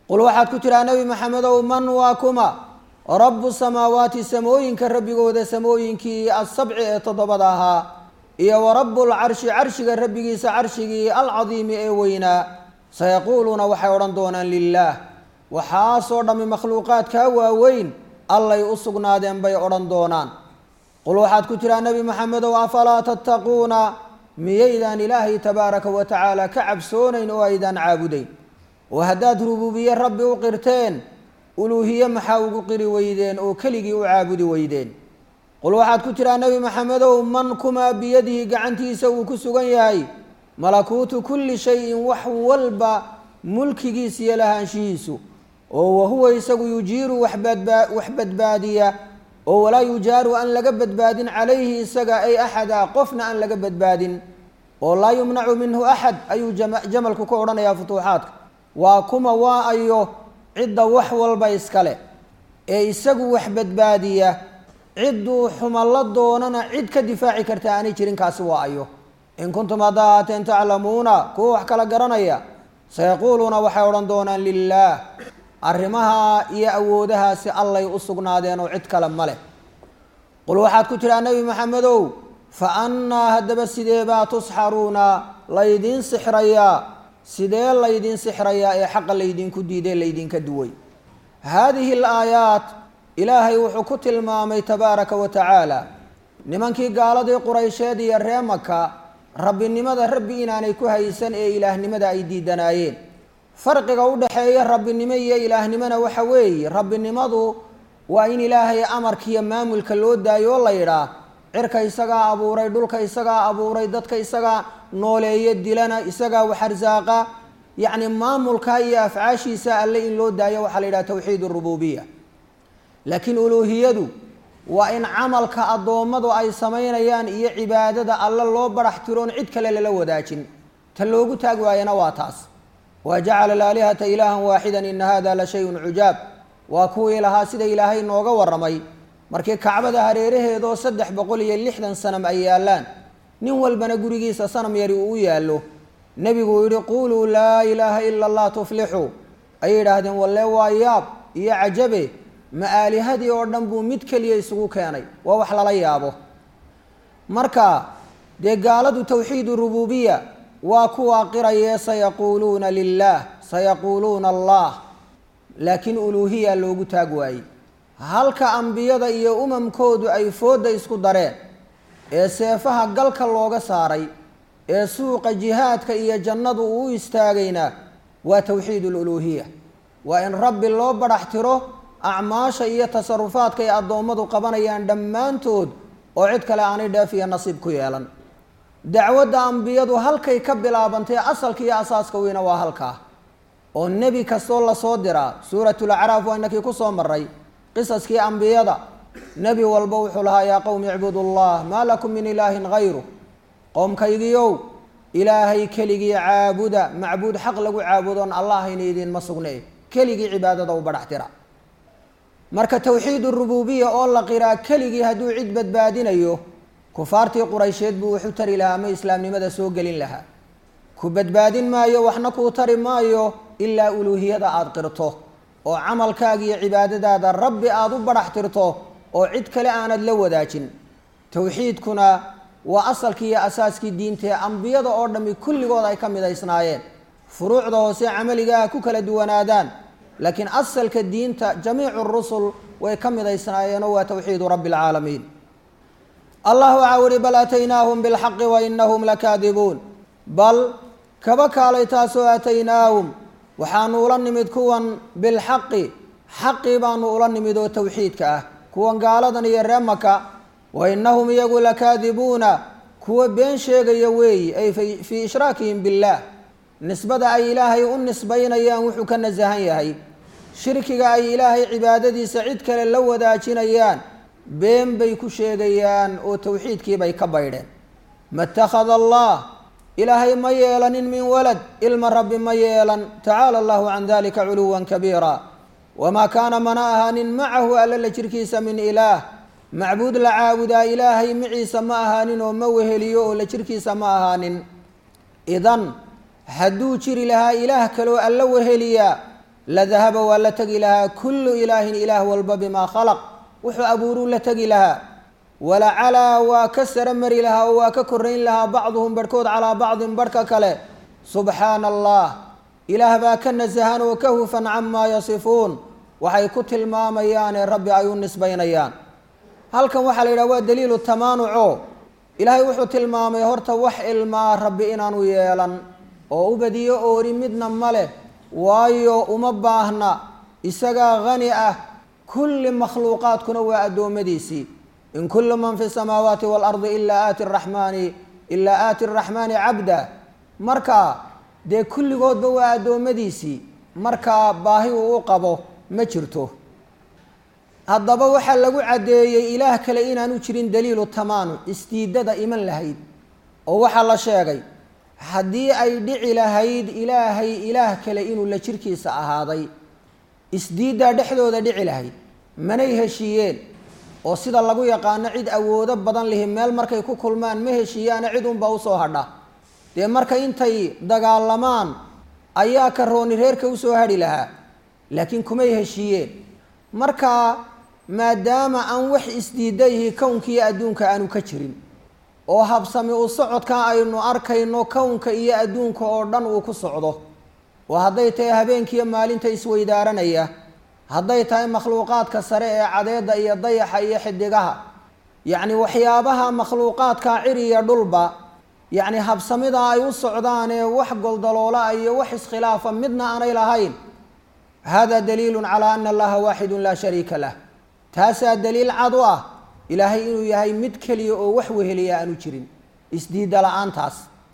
qul waxaad ku tidhaha nebi maxamedow man waa kuma rabu samaawaati samooyinka rabbigooda samooyinkii asabci ee toddobada ahaa iyo wa rabu lcarshi carshiga rabbigiisa carshigii alcadiimi ee weynaa sayaquuluuna waxay odhan doonaan lilaah waxaasoo dhammi makhluuqaadkaa waaweyn allay u sugnaadeen bay odhan doonaan qul waxaad ku tidhaha nebi maxamedow afalaa tattaquuna miyaydaan ilaahay tabaaraka wa tacaala ka cabsoonayn oo aydaan caabudayn oo haddaad rubuubiye rabbi u qirteen uluuhiye maxaa ugu qiri weydeen oo keligii u caabudi weydeen qul waxaad ku tidhaha nebi maxamedow man kumaa biyadihi gacantiisa uu ku sugan yahay malakuutu kulli shayin wax walba mulkigiis iyo lahaanshihiisu oo wahuwa isagu yujiiru waxbadbaa wax badbaadiya oo walaa yujaaru aan laga badbaadin calayhi isaga ay axada qofna aan laga badbaadin oo laa yumnacu minhu axad ayuu jamalku ka odhanayaa futuuxaadka waa kuma waa ayo cidda wax walba iskale ee isagu wax badbaadiya cidduu xumallo doonana cid ka difaaci karta aanay jirin kaasi waa ayo in kuntum haddaa aateen taclamuuna kuwa wax kala garanaya sayaquuluuna waxay odhan doonaan lilaah arrimaha iyo awoodahaasi allay u sugnaadeen oo cid kale ma leh qul waxaad ku tidhaha nebi maxamedow fa annaa haddaba sidee baa tusxaruuna laydiin sixrayaa sidee laydiin sixrayaa ee xaqa laydinku diiday laydinka duway haadihi alaayaat ilaahay wuxuu ku tilmaamay tabaaraka wa tacaala nimankii gaaladii quraysheed iyo ree maka rabbinimada rabbi inaanay ku haysan ee ilaahnimada ay diidanaayeen farqiga u dhexeeya rabbinimo iyo ilaahnimona waxa weeye rabbinimadu waa in ilaahay amarkiiyo maamulka loo daayo oo la yidhaah cirka isagaa abuuray dhulka isagaa abuuray dadka isagaa nooleeya dilana isagaa wax arsaaqa yacni maamulka iyo afcaashiisa alle in loo daayo waxaa la yidhaha tawxiid urububiya laakiin uluuhiyadu waa in camalka addoommadu ay samaynayaan iyo cibaadada alle loo barax tiroon cid kale lala wadaajin ta loogu taag waayana waa taas wa jacala alaalihata ilaahan waaxidan ina hada la shayun cujaab waa kuwii lahaa sida ilaahay nooga warramay markii kacbada hareeraheedoo saddex boqol iyo lixdan sanam ay yaallaan nin walbana gurigiisa sanam yari uu u yaallo nebigu uu yihi quuluu laa ilaaha ila allah tuflixuu ayay yidhaahdeen walle waa yaab iyo cajabe ma aalihadii oo dhan buu mid keliya isugu keenay waa wax lala yaabo marka dee gaaladu tawxiidu rububiya waa kuwaa qirayee sayaquuluuna lilaah sayaquuluuna allah laakiin uluuhiya loogu taag waayey halka ambiyada iyo umamkoodu ay foodda isku dareen ee seefaha galka looga saaray ee suuqa jihaadka iyo jannadu uu istaagayna waa tawxiid aluluuhiya waa in rabbi loo badhax tiro acmaasha iyo tasarufaadka ay addoommadu qabanayaan dhammaantood oo cid kale aanay dheef iyo nasiib ku yeelan dacwadda ambiyadu halkay ka bilaabantay asalka iyo asaaska weyna waa halkaa oo nebi kastoo lasoo diraa suuratulacraaf waa inakii kusoo maray qisaskii ambiyada nebi walba wuxuu lahaa yaa qowmi icbudu llah maa lakum min ilaahin hayru qoomkaygiiow ilaahay keligii caabuda macbuud xaq lagu caabudoon allahayna idiinma sugne keligii cibaadada u badhax tira marka tawxiid urububiya oo la qiraa keligii hadduu cid badbaadinayo kufaartii quraysheed buu wuxu tari lahaa ama islaamnimada soo gelin lahaa ku badbaadin maayo waxna kuu tari maayo ilaa uluuhiyada aada qirto oo camalkaaga iyo cibaadadaada rabbi aada u badhax tirto oo cid kale aanad la wadaajin towxiidkuna waa asalkii iyo asaaskii diintae ambiyada oo dhammi kulligood ay ka midaysnaayeen furuucda hoose camaligaha ku kala duwanaadaan laakiin asalka diinta jamiicu rusul way ka midaysnaayeenoo waa towxiidu rabbi alcaalamiin allah waxaa uhi bal aataynaahum bilxaqi wa inahum lakaadibuun bal kaba kaalay taasoo aataynaahum waxaanu ula nimid kuwan bilxaqi xaqii baanu ula nimid oo towxiidka ah kuwan gaaladan iyo ree maka wa inahum iyagu lakaadibuuna kuwa been sheegaya weeyi ay fii ishraakihim billaah nisbada ay ilaahay u nisbaynayaan wuxuu ka nasahan yahay shirkiga ay ilaahay cibaadadiisa cid kale la wadaajinayaan been bay ku sheegayaan oo towxiidkiibay ka baydheen ma itakhada allah ilaahay ma yeelanin min walad ilma rabbi ma yeelan tacaala allahu can dalika culuwan kabiira wamaa kaana mana ahaanin macahu alla la jirkiisa min ilaah macbuud la caabudaa ilaahay maciisa ma ahaanin oo ma weheliyo oo la jirkiisa ma ahaanin idan hadduu jiri lahaa ilaah kaloo alla weheliyaa la dahaba waa la tegi lahaa kullu ilaahin ilaah walba bimaa khalaq wuxuu abuuruu la tegi lahaa walacalaa waa ka sara mari lahaa oo waa ka korayn lahaa bacduhum barhkood calaa bacdin barhka kale subxaana allah ilaah baa ka nasahan oo ka hufan camaa yasifuun waxay ku tilmaamayaane rabbi ay u nisbaynayaan halkan waxaa la yidhaha waa daliilu tamaanuco ilaahay wuxuu tilmaamay horta wax ilmaa rabbi inaanu yeelan oo u badiyo oori midna ma leh waayo uma baahna isagaa hani ah kulli makhluuqaadkuna waa addoommadiisii in kullu man fi samaawaati waalardi ilaa aati raxmaani ilaa aati araxmaani cabda marka dee kulligoodba waa addoommadiisii markaa baahi uu u qabo ma jirto haddaba waxaa lagu caddeeyey ilaah kale inaanu jirin daliilu tamaanu isdiidada iman lahayd oo waxaa la sheegay haddii ay dhici lahayd ilaahay ilaah kale inuu la jirkiisa ahaaday isdiiddaa dhexdooda dhici lahayd manay heshiiyeen oo sida lagu yaqaano cid awoodo badan lihi meel markay ku kulmaan ma heshiiyaana cid unbaa usoo hadha dee marka intay dagaalamaan ayaa karooni reerka usoo hadhi lahaa laakiin kumay heshiiyeen marka maadaama aan wax isdiidayihi kownkiiyo adduunka aanu ka jirin oo habsami u socodka aynu arkayno kownka iyo adduunka oo dhan uu ku socdo oo hadday tahay habeenkiiyo maalinta isweydaaranaya hadday tahay makhluuqaadka sare ee cadeedda iyo dayaxa iyo xidigaha yacni waxyaabaha makhluuqaadka ciriya dhulba yacni habsamida ay u socdaanee wax goldaloola iyo wax iskhilaafa midna aanay lahayn hada daliilu calaa ana allaha waaxidun laa shariika lah taasaa daliil cad u ah ilaahay inuu yahay mid keliya oo wax weheliya aanu jirin isdiida la-aantaas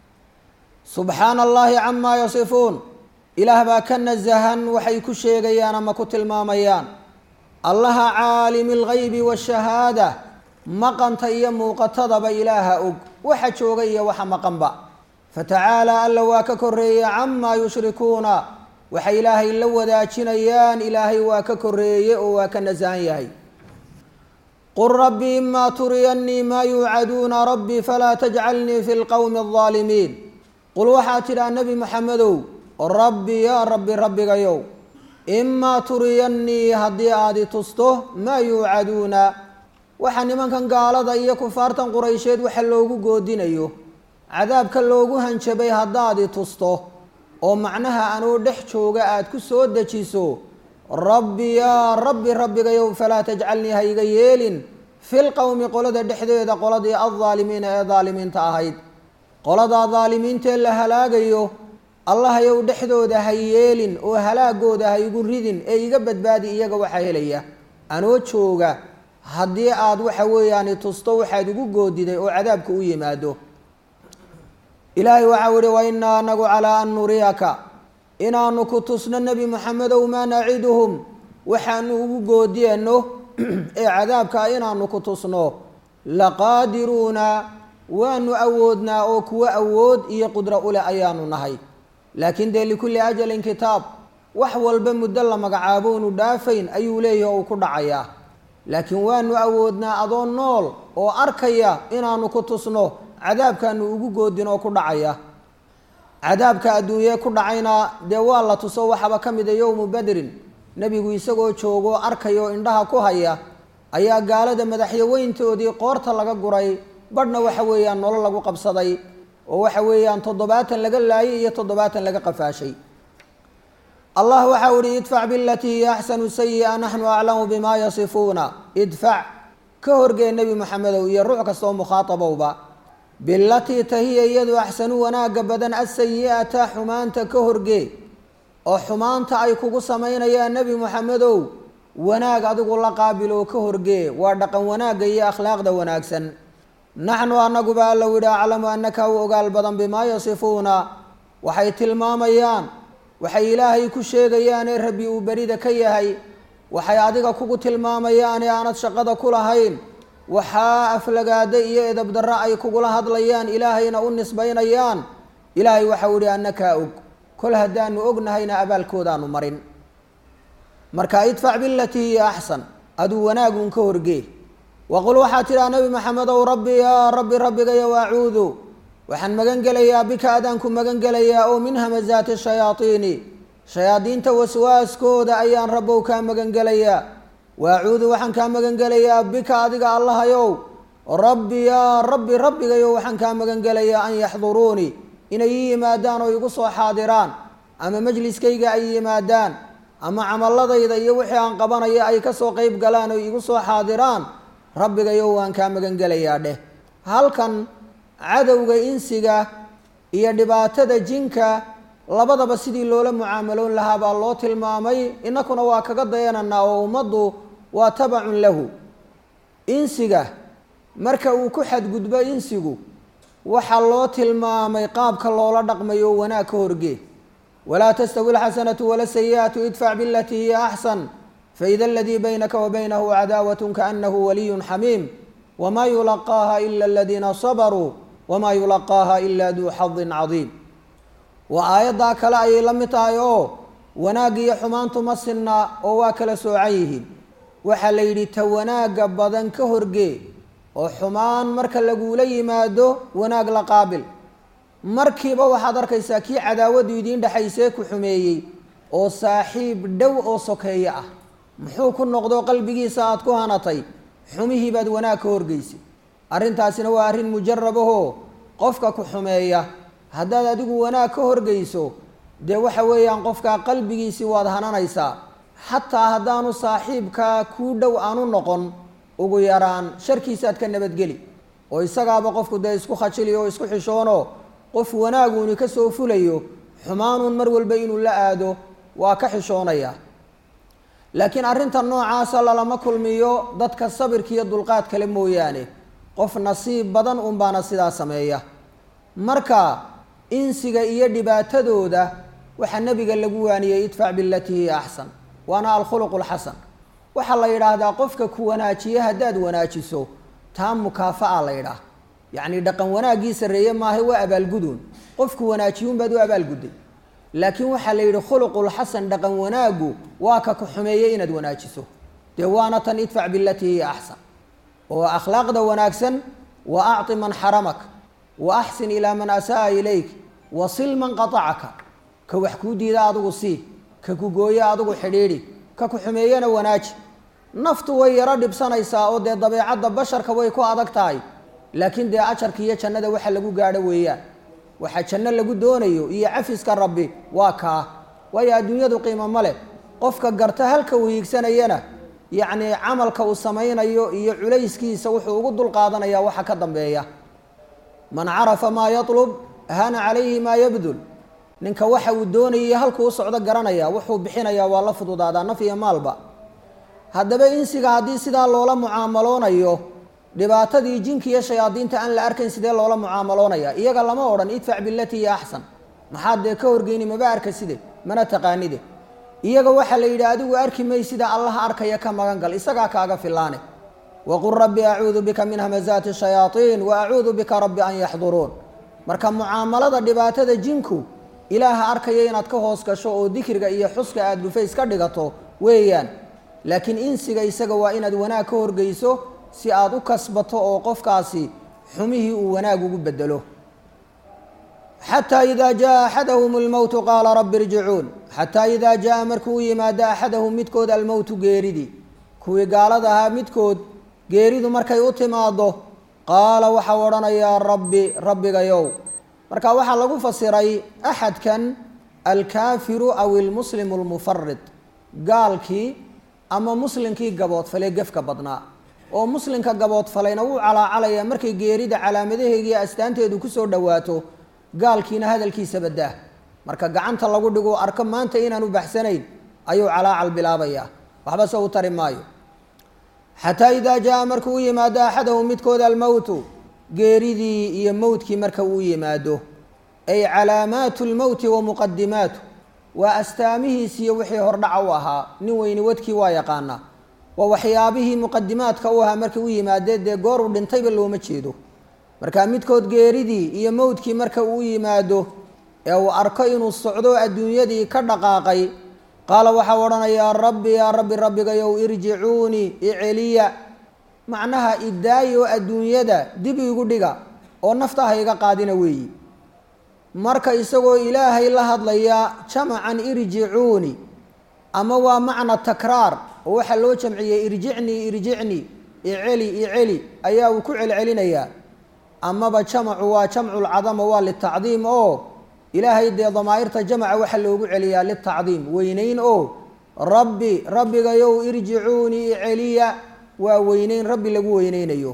subxaana allahi camaa yasifuun ilaah baa ka nasahan waxay ku sheegayaan ama ku tilmaamayaan allaha caalimi algaybi waashahaada maqanta iyo muuqatadaba ilaaha og waxa jooga iyo waxa maqanba fatacaala alla waa ka koreeya camaa yushrikuuna waxay ilaahay la wadaajinayaan ilaahay waa ka koreeye oo waa ka nasahan yahay qul rabbi imaa turiyannii maa yuucaduuna rabbi falaa tajcalnii fi lqowmi aldaalimiin qul waxaa tidhaa nebi maxamedow rabbi yaa rabbi rabbigayow imaa turiyannii haddii aad i tusto maa yuucaduuna waxa nimankan gaalada iyo kufaartan quraysheed waxa loogu goodinayo cadaabka loogu hanjabay haddaad i tusto oo macnaha anoo dhex jooga aada ku soo dejiso rabbi yaa rabbi rabbigayow falaa tajcalnii ha iga yeelin fil qowmi qolada dhexdeeda qoladii aldaalimiina ee daalimiinta ahayd qoladaa daalimiintee la halaagayo allahayow dhexdooda ha yeelin oo halaagooda ha igu ridin ee iga badbaadi iyaga waxaa helaya anoo jooga haddii aad waxa weeyaan tusto waxaad ugu goodiday oo cadaabka u yimaado ilaahay waxau ihi wa innaa anagu calaa an nuriyaka inaanu ku tusno nebi moxamedow maa naciduhum waxaanu ugu goodiyano ee cadaabka inaanu ku tusno laqaadiruuna waanu awoodnaa oo kuwo awood iyo qudro uleh ayaanu nahay laakiin dee likulli ajalin kitaab wax walba muddo la magacaabo unu dhaafayn ayuu leeyahi oo uu ku dhacayaa laakiin waanu awoodnaa adoo nool oo arkaya inaanu ku tusno cadaabkaanu ugu goodin oo ku dhacaya cadaabka adduunye ku dhacayna dee waa la tuso waxaba ka mida yowmu badrin nebigu isagoo joogoo arkaya oo indhaha ku haya ayaa gaalada madaxyaweyntoodii qoorta laga guray badhna waxa weeyaan nolol lagu qabsaday oo waxa weeyaan toddobaatan laga laayay iyo toddobaatan laga qafaashay allah waxau ihi idfac bilatii hiya axsanu sayi-a naxnu aclamu bimaa yasifuuna idfac ka horgee nebi moxamedow iyo ruux kastoo mukhaatabowba bilatii tahiya iyadu axsanu wanaagga badan asayi-ata xumaanta ka horgee oo xumaanta ay kugu samaynayaan nebi moxamedow wanaag adigu la qaabiloo ka horgee waa dhaqan wanaagga iyo akhlaaqda wanaagsan naxnu anaguba alla widhi aclamu anaka u ogaal badan bimaa yasifuuna waxay tilmaamayaan waxay ilaahay ku sheegayaanee rabbi uu berida ka yahay waxay adiga kugu tilmaamayaane aanad shaqada ku lahayn waxaa aflagaado iyo edabdarro ay kugula hadlayaan ilaahayna u nisbaynayaan ilaahay waxau ihi annakaa og kol haddaanu ognahayna abaalkoodaanu marin marka idfac bilatii hiya axsan aduu wanaagun ka horgee waqul waxaa tidhaha nebi maxamedow rabbi yaa rabbi rabbigayow acuudu waxaan magan gelayaa bika adaanku magan gelayaa oo min hamazaati shayaaiini shayaadiinta waswaaskooda ayaan rabbow kaa magangelayaa waacuudu waxaan kaa magangelayaa bika adiga allahayow rabbi yaa rabbi rabbigayow waxaan kaa magangelayaa an yaxduruunii inay ii yimaadaan oo igu soo xaadiraan ama majliskayga ay yimaadaan ama camaladayda iyo wixii aan qabanaya ay kasoo qeyb galaan oo igu soo xaadiraan rabbigayow waan kaa magangelayaa dheh halkan cadowga insiga iyo dhibaatada jinka labadaba sidii loola mucaamaloon lahaa baa loo tilmaamay innakuna waa kaga dayananaa oo ummaddu waa tabacun lahu insiga marka uu ku xadgudbo insigu waxaa loo tilmaamay qaabka loola dhaqmayo oo wanaag ka horgee walaa tastawi alxasanatu wala sayi'atu idfac bilatii hiya axsan faida aladii baynaka wa baynahu cadaawat kaanahu waliyun xamiim wma yulaqaaha ila aladiina sabaruu wma yulaqaaha ila duu xadin cadiim waa aayaddaa kale ayay la mid tahay oo wanaag iyo xumaantu ma sinna oo waa kala soocan yihiin waxaa la yidhi ta wanaagga badan ka horgee oo xumaan marka lagula yimaado wanaag la qaabil markiiba waxaad arkaysaa kii cadaawadu idiin dhexaysee ku xumeeyey oo saaxiib dhow oo sokeeye ah muxuu ku noqdo qalbigiisa aada ku hanatay xumihii baad wanaag ka horgeysay arrintaasina waa arrin mujarab ahoo qofka ku xumeeya haddaad adigu wanaag ka horgeyso dee waxa weeyaan qofkaa qalbigiisii waad hananaysaa xataa haddaanu saaxiibkaa kuu dhow aanu noqon ugu yaraan sharkiisaad ka nabadgeli oo isagaaba qofku dee isku khajili oo isku xishoono qof wanaaguuni ka soo fulayo xumaanuun mar walba inuu la aado waa ka xishoonaya laakiin arrinta noocaasa lalama kulmiyo dadka sabirka iyo dulqaad kale mooyaane qof nasiib badan unbaana sidaa sameeya marka insiga iyo dhibaatadooda waxaa nebiga lagu waaniyey idfac bilatii hiya axsan waana alkhuluqu lxasan waxaa la yidhaahdaa qofka ku wanaajiye haddaad wanaajiso taa mukaafa'a la yidhaah yacni dhaqan wanaaggii sarreeye maaha waa abaalguduun qofku wanaajiyuun baad u abaalgudday laakiin waxaa la yidhi khuluqulxasan dhaqan wanaaggu waa ka ku xumeeyey inaad wanaajiso dee waana tan idfac bilatii hiya axsan oo akhlaaqda wanaagsan wa acti man xaramak wa axsin ilaa man asa'a ilayk wa sil man qatacaka ka wax kuu diida adigu sii ka ku gooye adigu xidhiidhi ka ku xumeeyena wanaaji naftu way yaro dhibsanaysaa oo dee dabeecadda basharka way ku adag tahay laakiin dee ajarka iyo jannada waxa lagu gaadho weeyaan waxaa janno lagu doonayo iyo cafiska rabbi waa kaa waayo adduunyadu qiimo ma leh qofka garta halka uu hiigsanayana yacni camalka uu samaynayo iyo culayskiisa wuxuu ugu dulqaadanaya waxa ka dambeeya man carafa maa yatlub hana calayhi maa yabdul ninka waxa uu doonayay halkuu u socdo garanaya wuxuu bixinayaa waa la fududaadaa naf iyo maalba haddaba insiga haddii sidaa loola mucaamaloonayo dhibaatadii jinka iyo shayaadiinta aan la arkayn sidee loola mucaamaloonaya iyaga lama odhan idfac bilatii hiya axsan maxaad dee ka horgeyni maba arka side mana taqaanide iyaga waxaa la yidhi adigu arki may sida allaha arkaya ka magan gal isagaa kaaga filaane waqul rabbi acuudu bika min hamazaati shayaaiin wa acuudu bika rabbi an yaxduruun marka mucaamalada dhibaatada jinku ilaaha arkaya inaad ka hoos gasho oo dikriga iyo xuska aada dhufays ka dhigato weeyaan laakiin insiga isaga waa inaad wanaag ka horgeyso si aada u kasbato oo qofkaasi xumihii uu wanaag ugu bedelo xataa idaa jaa axadahum almowtu qaala rabbi irjicuun xataa idaa jaa markuu u yimaado axadahum midkood almowtu geeridii kuwii gaalada ahaa midkood geeridu markay u timaado qaala waxau odhanayaa rabbi rabbigayow marka waxaa lagu fasiray axadkan alkaafiru aw ilmuslimu almufarid gaalkii ama muslimkii gaboodfalee gefka badnaa oo muslimka gaboodfalayna wuu calaacalayaa markay geerida calaamadaheegiiyo astaanteedu kusoo dhowaato gaalkiina hadalkiisa badaa marka gacanta lagu dhigo arko maanta inaanu baxsanayn ayuu calaacal bilaabayaa waxba se u tari maayo xataa idaa jaa markuu u yimaado axadahum midkood almowtu geeridii iyo mowtkii marka uu yimaado ay calaamaatu lmowti wa muqadimaatu waa astaamihiisiiyo wixii hordhaca u ahaa nin weyni wadkii waa yaqaanaa waa waxyaabihii muqadimaadka u ahaa markii u yimaadee dee goor uu dhintayba looma jeedo marka midkood geeridii iyo mowdkii marka uu yimaado ee uu arko inuu socdo adduunyadii ka dhaqaaqay qaala waxau odhanayaa rabbi yaa rabbi rabbigayow irjicuunii iceliya macnaha idaayi oo adduunyada dib igu dhiga oo nafta ha iga qaadina weeyi marka isagoo ilaahay la hadlaya jamacan irjicuuni ama waa macna takraar oo waxaa loo jamciyey irjicnii irjicnii iceli iceli ayaa uu ku celcelinayaa amaba jamacu waa jamculcadama waa litacdiim oo ilaahay dee damaa'irta jamaca waxaa loogu celiyaa litacdiim weyneyn oo rabbi rabbigayow irjicuunii iceliya waa weyneyn rabbi lagu weyneynayo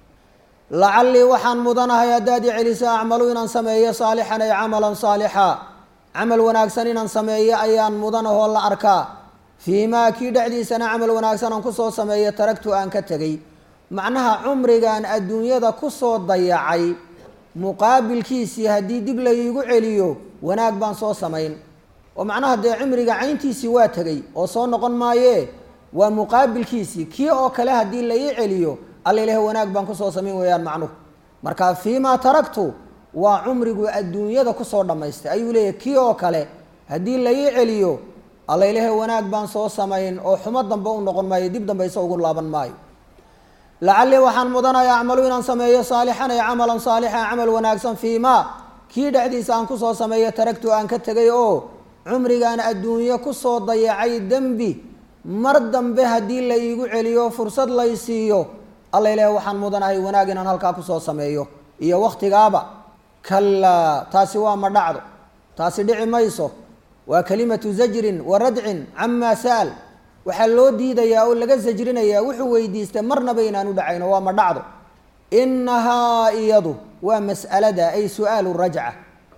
lacallii waxaan mudanahay haddaad i celisa acmalu inaan sameeyo saalixan ay camalan saalixa camal wanaagsan inaan sameeyo ayaan mudanahoo la arkaa fii maa kii dhexdiisana camal wanaagsan aan kusoo sameeyo taragtu aan ka tegay macnaha cumrigan adduunyada kusoo dayacay muqaabilkiisii haddii dib laygu celiyo wanaag baan soo samayn oo macnaha dee cimriga cayntiisii waa tegay oo soo noqon maayee waa muqaabilkiisii kii oo kale haddii la ii celiyo alla ilaah wanaag baan kusoo samayn weeyaan macnuhu marka fii maa taragtu waa cumrigu adduunyada kusoo dhammaystay ayuu leeyahy kii oo kale haddii la ii celiyo alla ilaah wanaag baan soo samayn oo xumo dambe u noqon maayo dib dambe isa ugu laaban maayo lacallii waxaan mudanaya acmalu inaan sameeyo saalixan ay camalan saalixa camal wanaagsan fii maa kii dhexdiisa aan kusoo sameeyo taragtu aan ka tegay oo cumrigaan adduunyo kusoo dayacay dembi mar dambe haddii la iigu celiyo fursad lay siiyo alla ilaah waxaan mudanahay wanaag inaan halkaa kusoo sameeyo iyo wakhtigaaba kallaa taasi waa ma dhacdo taasi dhici mayso waa kalimatu zajrin wa radcin camaa sa'al waxaa loo diidayaa oo laga sajrinayaa wuxuu weydiistay marnaba inaan u dhacayno waa ma dhacdo innahaa iyadu waa mas'alada ay su-aalu rajca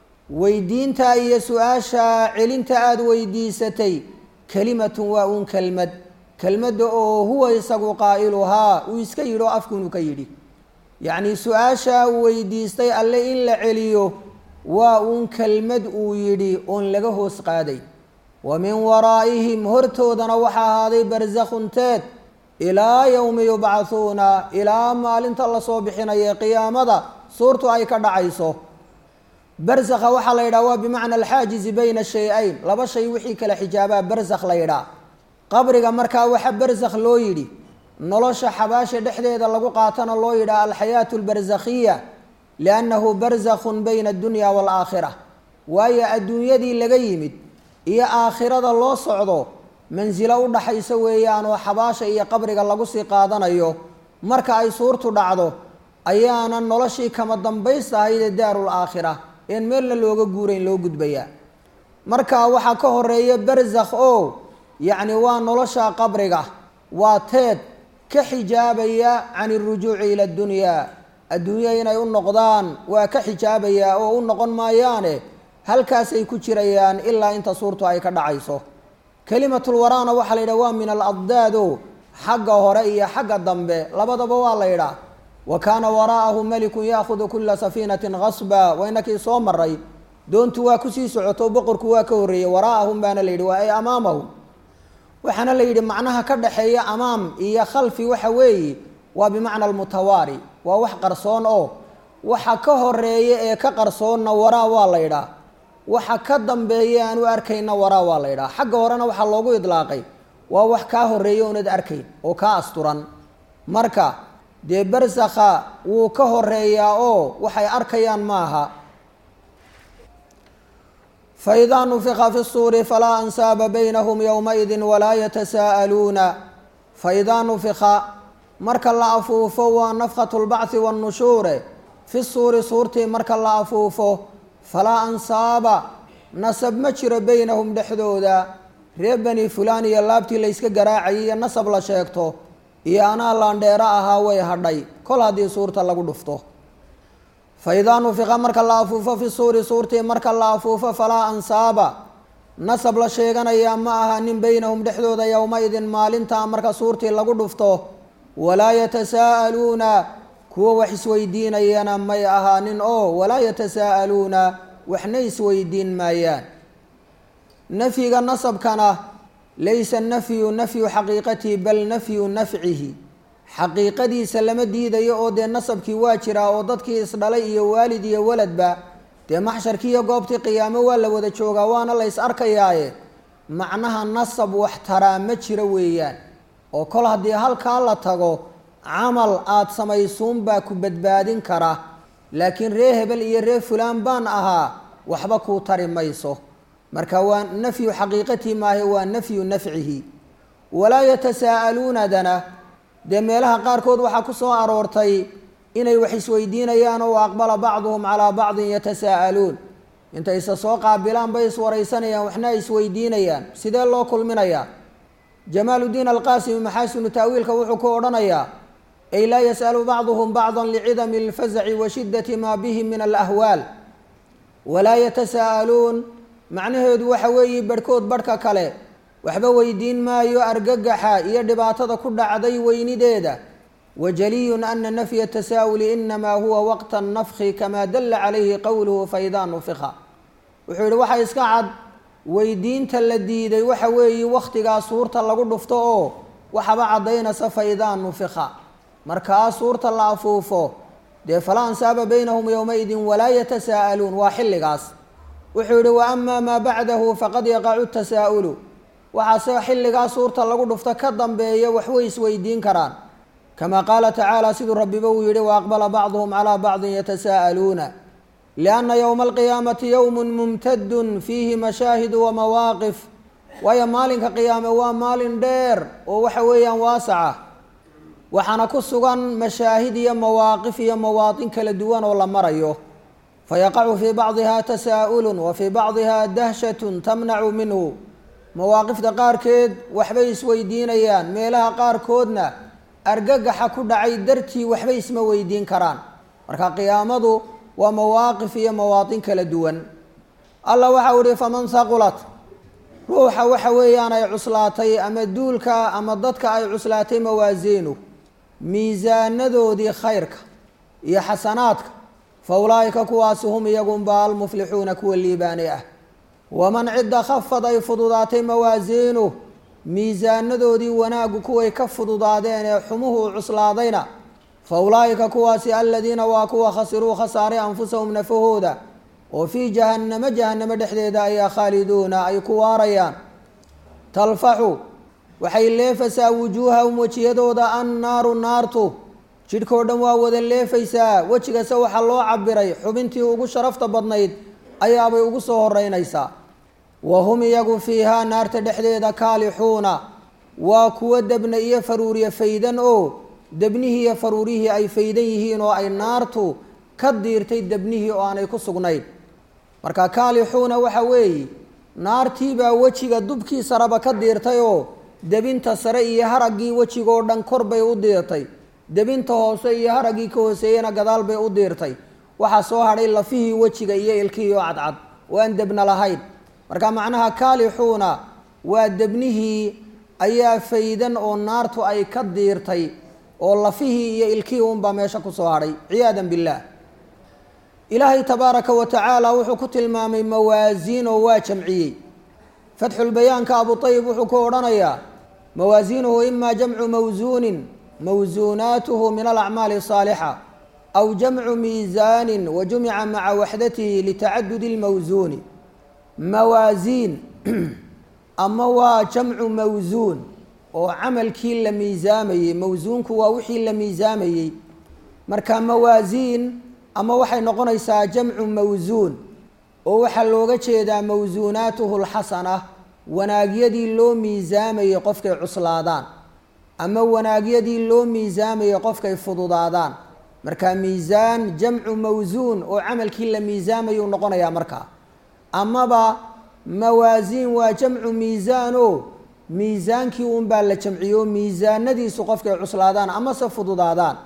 weydiinta iyo su-aasha celinta aada weydiisatay kelimatun waa uun kelmad kelmadda oo huwa isagu qaa'iluhaa uu iska yidhi oo afkuunu ka yidhi yacnii su-aashaa uu weydiistay alle in la celiyo waa uun kelmad uu yidhi oon laga hoos qaaday wa min waraa'ihim hortoodana waxaa ahaaday barsakhunteed ilaa yowmi yubcahuuna ilaa maalinta lasoo bixinaya qiyaamada suurtu ay ka dhacayso barsakha waxaa la yidhaha waa bimacna alxaajizi bayna shay-ayn laba shay wixii kala xijaabaa barsakh la yidhaha qabriga markaa waxa barsakh loo yidhi nolosha xabaasha dhexdeeda lagu qaatana loo yidhaha alxayaatu albarsakhiya liannahu barsakhun bayna addunya waalaakhira waayo adduunyadii laga yimid iyo aakhirada loo socdo mansilo u dhaxaysa weeyaan oo xabaasha iyo qabriga lagu sii qaadanayo marka ay suurtu dhacdo ayaana noloshii kama dambaysta ahaydee daarul aakhira een meelna looga guurayn loo gudbayaa marka waxaa ka horeeya barsakh oo yacni waa nolosha qabriga waa teed ka xijaabaya can irujuuci ila addunyaa adduunya inay u noqdaan waa ka xijaabayaa oo u noqon maayaane halkaasay ku jirayaan ilaa inta suurtu ay ka dhacayso kelimatul waraana waxaa la yidhaha waa min aladdaad o xagga hore iyo xagga dambe labadaba waa la yidhaah wa kaana waraa'ahu malikun yaahudu kula safiinatin gasba waa inakii soo maray doontu waa kusii socoto boqorku waa ka horreeyey waraa'ahum baana la yidhi waa ay amaamahum waxaana la yidhi macnaha ka dhaxeeya amaam iyo khalfi waxa weeye waa bimacna almutawaari waa wax qarsoon oo waxa ka horeeya ee ka qarsoonna waraa waa la yidhaah waxa ka dambeeya aan u arkayna waraa waa la yidhaha xagga horena waxaa loogu idlaaqay waa wax kaa horeeya oonad arkayn oo kaa asturan marka dee barsakha wuu ka horeeyaa oo waxay arkayaan maaha faidaa nufika fi الsuuri falaa ansaaba baynahum yowmaidi walaa yatasaa'aluuna faidaa nufika marka la afuufo waa nafkatu اlbachi waاnnushuure fi suuri suurtii marka la afuufo falaa ansaaba nasab ma jiro beynahum dhexdooda reer bani fulaan iyo laabtii layska garaacayay iyo nasab la sheegto iyo anaa laandheero ahaa way hadhay kol haddii suurta lagu dhufto fa idaa nufiqa marka la afuufo fi suuri suurtii marka la afuufo falaa ansaaba nasab la sheeganayaa ma aha nin beynahum dhexdooda yowma-idin maalintaa marka suurtii lagu dhufto walaa yatasaa'aluuna kuwa wax isweydiinayana may ahaanin oo walaa yatasaa'aluuna waxna isweydiin maayaan nafyiga nasabkana laysa nafyu nafyu xaqiiqatihi bal nafyu nafcihi xaqiiqadiisa lama diidayo oo dee nasabkii waa jiraa oo dadkii isdhalay iyo waalid iyo waladba dee maxsharkii iyo goobtii qiyaamo waa la wada joogaa waana la ys arkayaaye macnaha nasab wax taraa ma jiro weeyaan oo kol haddii halkaa la tago camal aada samaysuunbaa ku badbaadin kara laakiin ree hebel iyo ree fulaan baan ahaa waxba kuu tari mayso marka waa nafyu xaqiiqatii maahe waa nafyu nafcihi walaa yatasaa'aluunadana dee meelaha qaarkood waxaa ku soo aroortay inay wax isweydiinayaan oo aqbala bacduhum calaa bacdin yatasaa'aluun intay isa soo qaabilaan bay iswaraysanayaan waxna ay isweydiinayaan sidee loo kulminayaa jamaaludiin alqaasimi maxaasinu ta'wiilka wuxuu ku odhanayaa ay laa yas'alu bacduhum bacdan licidami alfazaci wa shiddati maa bihim min alahwaal walaa yatasaa'aluun macnaheedu waxa weeye barhkood barhka kale waxba weydiin maayo argagaxa iyo dhibaatada ku dhacday weynideeda wajaliyun ana nafya tasaa'uli inamaa huwa waqta nafki kamaa dalla calayhi qowluhu faidaa nufika wuxuu yihi waxa iska cad weydiinta la diiday waxa weeye wakhtigaa suurta lagu dhufto oo waxaba caddaynaysa faidaa nufika markaa suurta la afuufo dee falaa ansaaba baynahum yowmaidin walaa yatasaa'aluun waa xilligaas wuxuu yihi wa ama maa bacdahu faqad yaqacu tasaa'ulu waxaase xilligaa suurta lagu dhufto ka dambeeya waxway isweydiin karaan kama qaala tacaala siduu rabbiba uu yihi waaqbala bacduhum calaa bacdin yatasaa'aluuna lianna yowma alqiyaamati yowmun mumtadun fiihi mashaahidu wa mawaaqif waayo maalinka qiyaame waa maalin dheer oo waxa weeyaan waasaca waxaana ku sugan mashaahid iyo mawaaqif iyo mawaatin kala duwan oo la marayo fayaqacu fii bacdiha tasaa'ulun wa fii bacdiha dahshatun tamnacu minhu mawaaqifta qaarkeed waxbay isweydiinayaan meelaha qaarkoodna argagaxa ku dhacay dartii waxba isma weydiin karaan marka qiyaamadu waa mawaaqif iyo mawaatin kala duwan allah waxau ihi faman haqulat ruuxa waxa weeyaan ay cuslaatay ama duulka ama dadka ay cuslaatay mawaasiinu miisaanadoodii khayrka iyo xasanaadka fa ulaa'ika kuwaasi hum iyagunba almuflixuuna kuwa liibaanay ah waman cidda khafad ay fududaatay mawaasiinuh miisaanadoodii wanaaggu kuway ka fududaadeen ee xumuhu cuslaadayna fa ulaa'ika kuwaasi aladiina waa kuwa khasiruu khasaaray anfusahum nafahooda oo fii jahannamo jahannamo dhexdeeda ayaa khaaliduuna ay ku waarayaan talfaxu waxay leefaysaa wujuuhahum wejiyadooda annaaru naartu jidhkao dhan waa wada leefaysaa wejigase waxaa loo cabiray xubintii ugu sharafta badnayd ayaabay ugu soo horeynaysaa wa hum iyagu fiihaa naarta dhexdeeda kaalixuuna waa kuwo debna iyo faruuriye faydan oo debnihii iyo faruurihii ay faydan yihiin oo ay naartu ka diirtay debnihii oo aanay ku sugnayn marka kaalixuuna waxa weeye naartiibaa wejiga dubkii sareba ka diirtay oo debinta sare iyo haraggii wejigoo dhan kor bay u diirtay debinta hoose iyo haraggii ka hooseeyena gadaal bay u diirtay waxaa soo hadhay lafihii wejiga iyo ilkihii oo cadcad oo aan debna lahayn marka macnaha kaalixuuna waa debnihii ayaa faydan oo naartu ay ka diirtay oo lafihii iyo ilkihii unbaa meesha kusoo hadhay ciyaadan billaah ilaahay tabaaraka wa tacaala wuxuu ku tilmaamay mawaasiin oo waa jamciyey fatxulbayaanka abu ayib wuxuu ku odhanayaa mawaasiinuhu ima jamcu mawsuunin mawsuunaatuhu min alacmaali asaalixa aw jamcu miisaanin wa jumica maca waxdatihi litacadudi lmawsuuni mawaasiin ama waa jamcu mawsuun oo camalkii la miisaamayey mawsuunku waa wixii la miisaamayey marka mawaasiin ama waxay noqonaysaa jamcu mawsuun oo waxaa looga jeedaa mawsuunaatuhu lxasana wanaagyadii loo miisaamayey qofkay cuslaadaan ama wanaagyadii loo miisaamayey qofkay fududaadaan marka miisaan jamcu mawsuun oo camalkii la miisaamayuu noqonayaa markaa amaba mawaasiin waa jamcu miisaan oo miisaankii unbaa la jamciyo miisaanadiisu qofkay cuslaadaan amase fududaadaan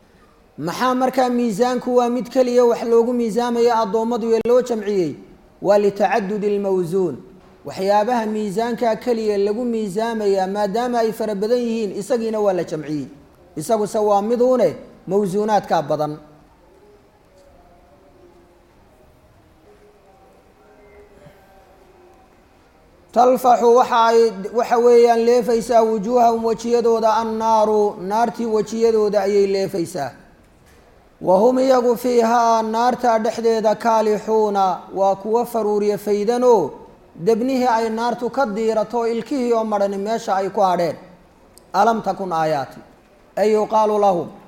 maxaa markaa miisaanku waa mid keliya wax loogu miisaamaya addoommadu ee loo jamciyey waa litacadudi lmawsuun waxyaabaha miisaankaa keliya lagu miisaamayaa maadaama ay fara badan yihiin isagiina waa la jamciyey isaguse waa miduune mawsuunaadkaa badan talfaxu waxa ay waxa weeyaan leefaysaa wujuuhahum wejiyadooda annaaru naartii wejiyadooda ayay leefaysaa wa hum iyagu fiihaa naartaa dhexdeeda kaalixuuna waa kuwo faruuriye faydanoo debnihii ay naartu ka diirato ilkihii oo madhani meesha ay ku hadheen alam takun aayaati ay yuqaalu lahum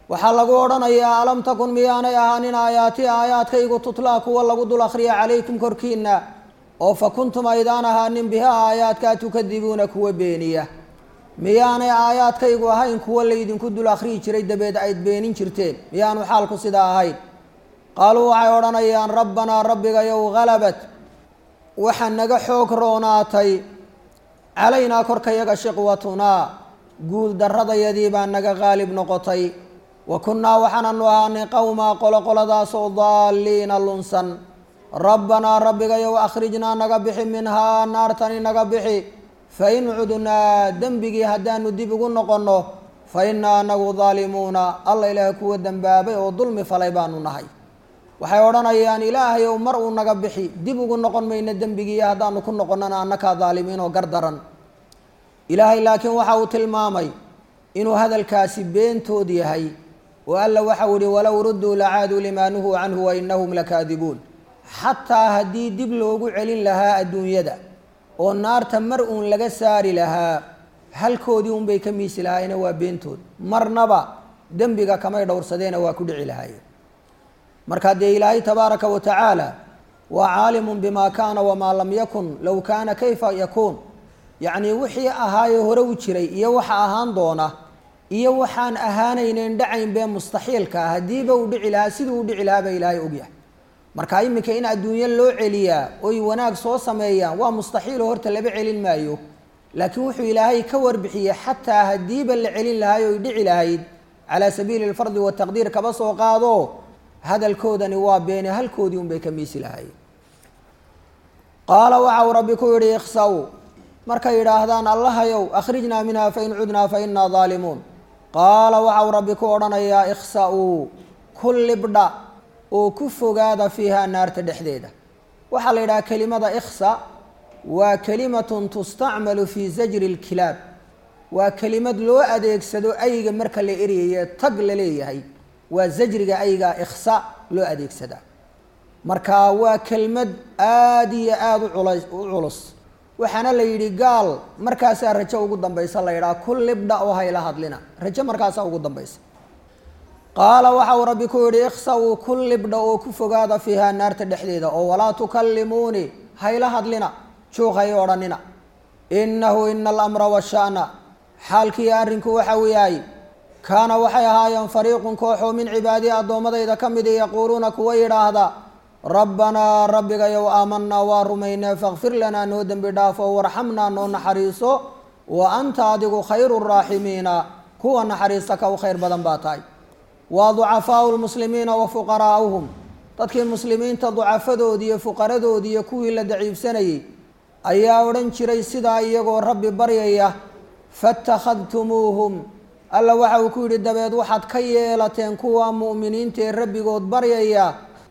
waxaa lagu odhanayaa alam takun miyaanay ahaanin aayaati aayaadkaygu tutlaa kuwa lagu dul akhriya calaykum korkiina oo fa kuntum aydaan ahaanin biha aayaadkaa tukadibuuna kuwa beeniya miyaanay aayaadkaygu ahayn kuwa laydinku dul akhriyi jiray dabeed ayd beenin jirteen miyaanu xaalku sidaa ahayn qaaluu waxay odhanayaan rabbanaa rabbigayow halabat waxaa naga xoog roonaatay calaynaa korkayaga shiqwatunaa guul darradayadii baa naga qaalib noqotay wa kunnaa waxaananu ahaanay qowmaa qoloqoladaasoo daalliina lunsan rabbanaa rabbigayow akhrijnaa naga bixi minhaa naartani naga bixi fa in cudnaa dembigii haddaanu dib ugu noqonno fa innaa anagu daalimuuna alla ilaaha kuwa dembaabay oo dulmi falay baanu nahay waxay odhanayaan ilaahayow mar uu naga bixi dib ugu noqon mayno dembigii haddaanu ku noqonnana annakaa daalimiin oo gardaran ilaahay laakiin waxa uu tilmaamay inuu hadalkaasi beentood yahay oo alla waxau ihi walow rudduu lacaaduu limaa nuhuu canhu wa inahum lakaadibuun xataa haddii dib loogu celin lahaa adduunyada oo naarta mar uun laga saari lahaa halkoodii unbay ka miisi lahaayena waa beentood marnaba dembiga kamay dhowrsadeena waa ku dhici lahaayeen markaa dee ilaahay tabaaraka wa tacaala waa caalimun bimaa kaana wamaa lam yakun low kaana kayfa yakuun yacnii wixii ahaayee hore u jiray iyo waxa ahaan doona iyo waxaan ahaanaynen dhacayn bee mustaxiilka ah haddiiba uu dhici lahaa siduu u dhici lahaa baa ilaahay ogyahay marka iminka in adduunyo loo celiyaa oy wanaag soo sameeyaan waa mustaxiiloo horta laba celin maayo laakiin wuxuu ilaahay ka warbixiyey xataa haddiiba la celin lahaay oy dhici lahayd calaa sabiili lfardi wataqdiir kaba soo qaado hadalkoodani waa beene halkoodii unbay ka miisi lahaayeen qaala waxa uu rabbi ku yidhi ikhsaw markay yidhaahdaan allahayow akhrijnaa minha fain cudnaa fa innaa daalimuun qaala waxa uu rabbi ku odhanayaa ikhsa-uu ku libdha oo ku fogaada fiiha naarta dhexdeeda waxaa la yidhaha kelimada ikhsa waa kelimatun tustacmalu fii zajri lkilaab waa kelimad loo adeegsado ayga marka la eryaye tag la leeyahay waa zajriga ayga ikhsa loo adeegsadaa marka waa kelmad aada iyo aada uculay u culus waxaana la yidhi gaal markaasaa rajo ugu dambaysa la yidhaha ku libdha oo hayla hadlina rajo markaasaa ugu dambaysa qaala waxa uu rabbi ku yidhi ikhsa-uu ku libdha oo ku fogaada fiiha naarta dhexdeeda oo walaa tukallimuunii hayla hadlina juuq hay odhanina innahu ina alamra washa'na xaalkii arrinku waxa uu yahay kaana waxay ahaayeen fariiqun kooxoo min cibaadii addoommadayda ka midi yaquuluuna kuwa yidhaahda rabbanaa rabbigayow aamanaa waa rumaynee fakfir lanaa noo dembi dhaafo warxamnaa noo naxariiso wa anta adigu khayru raaximiina kuwa naxariista ka u khayr badan baa tahay waa ducafaau lmuslimiina wa fuqaraa'uhum dadkii muslimiinta ducafadoodii iyo fuqaradoodii iyo kuwii la daciifsanayey ayaa odhan jiray sidaa iyagoo rabbi baryaya fatakhadtumuuhum alla waxa uu ku yidhi dabeed waxaad ka yeelateen kuwa mu'miniintaee rabbigood baryaya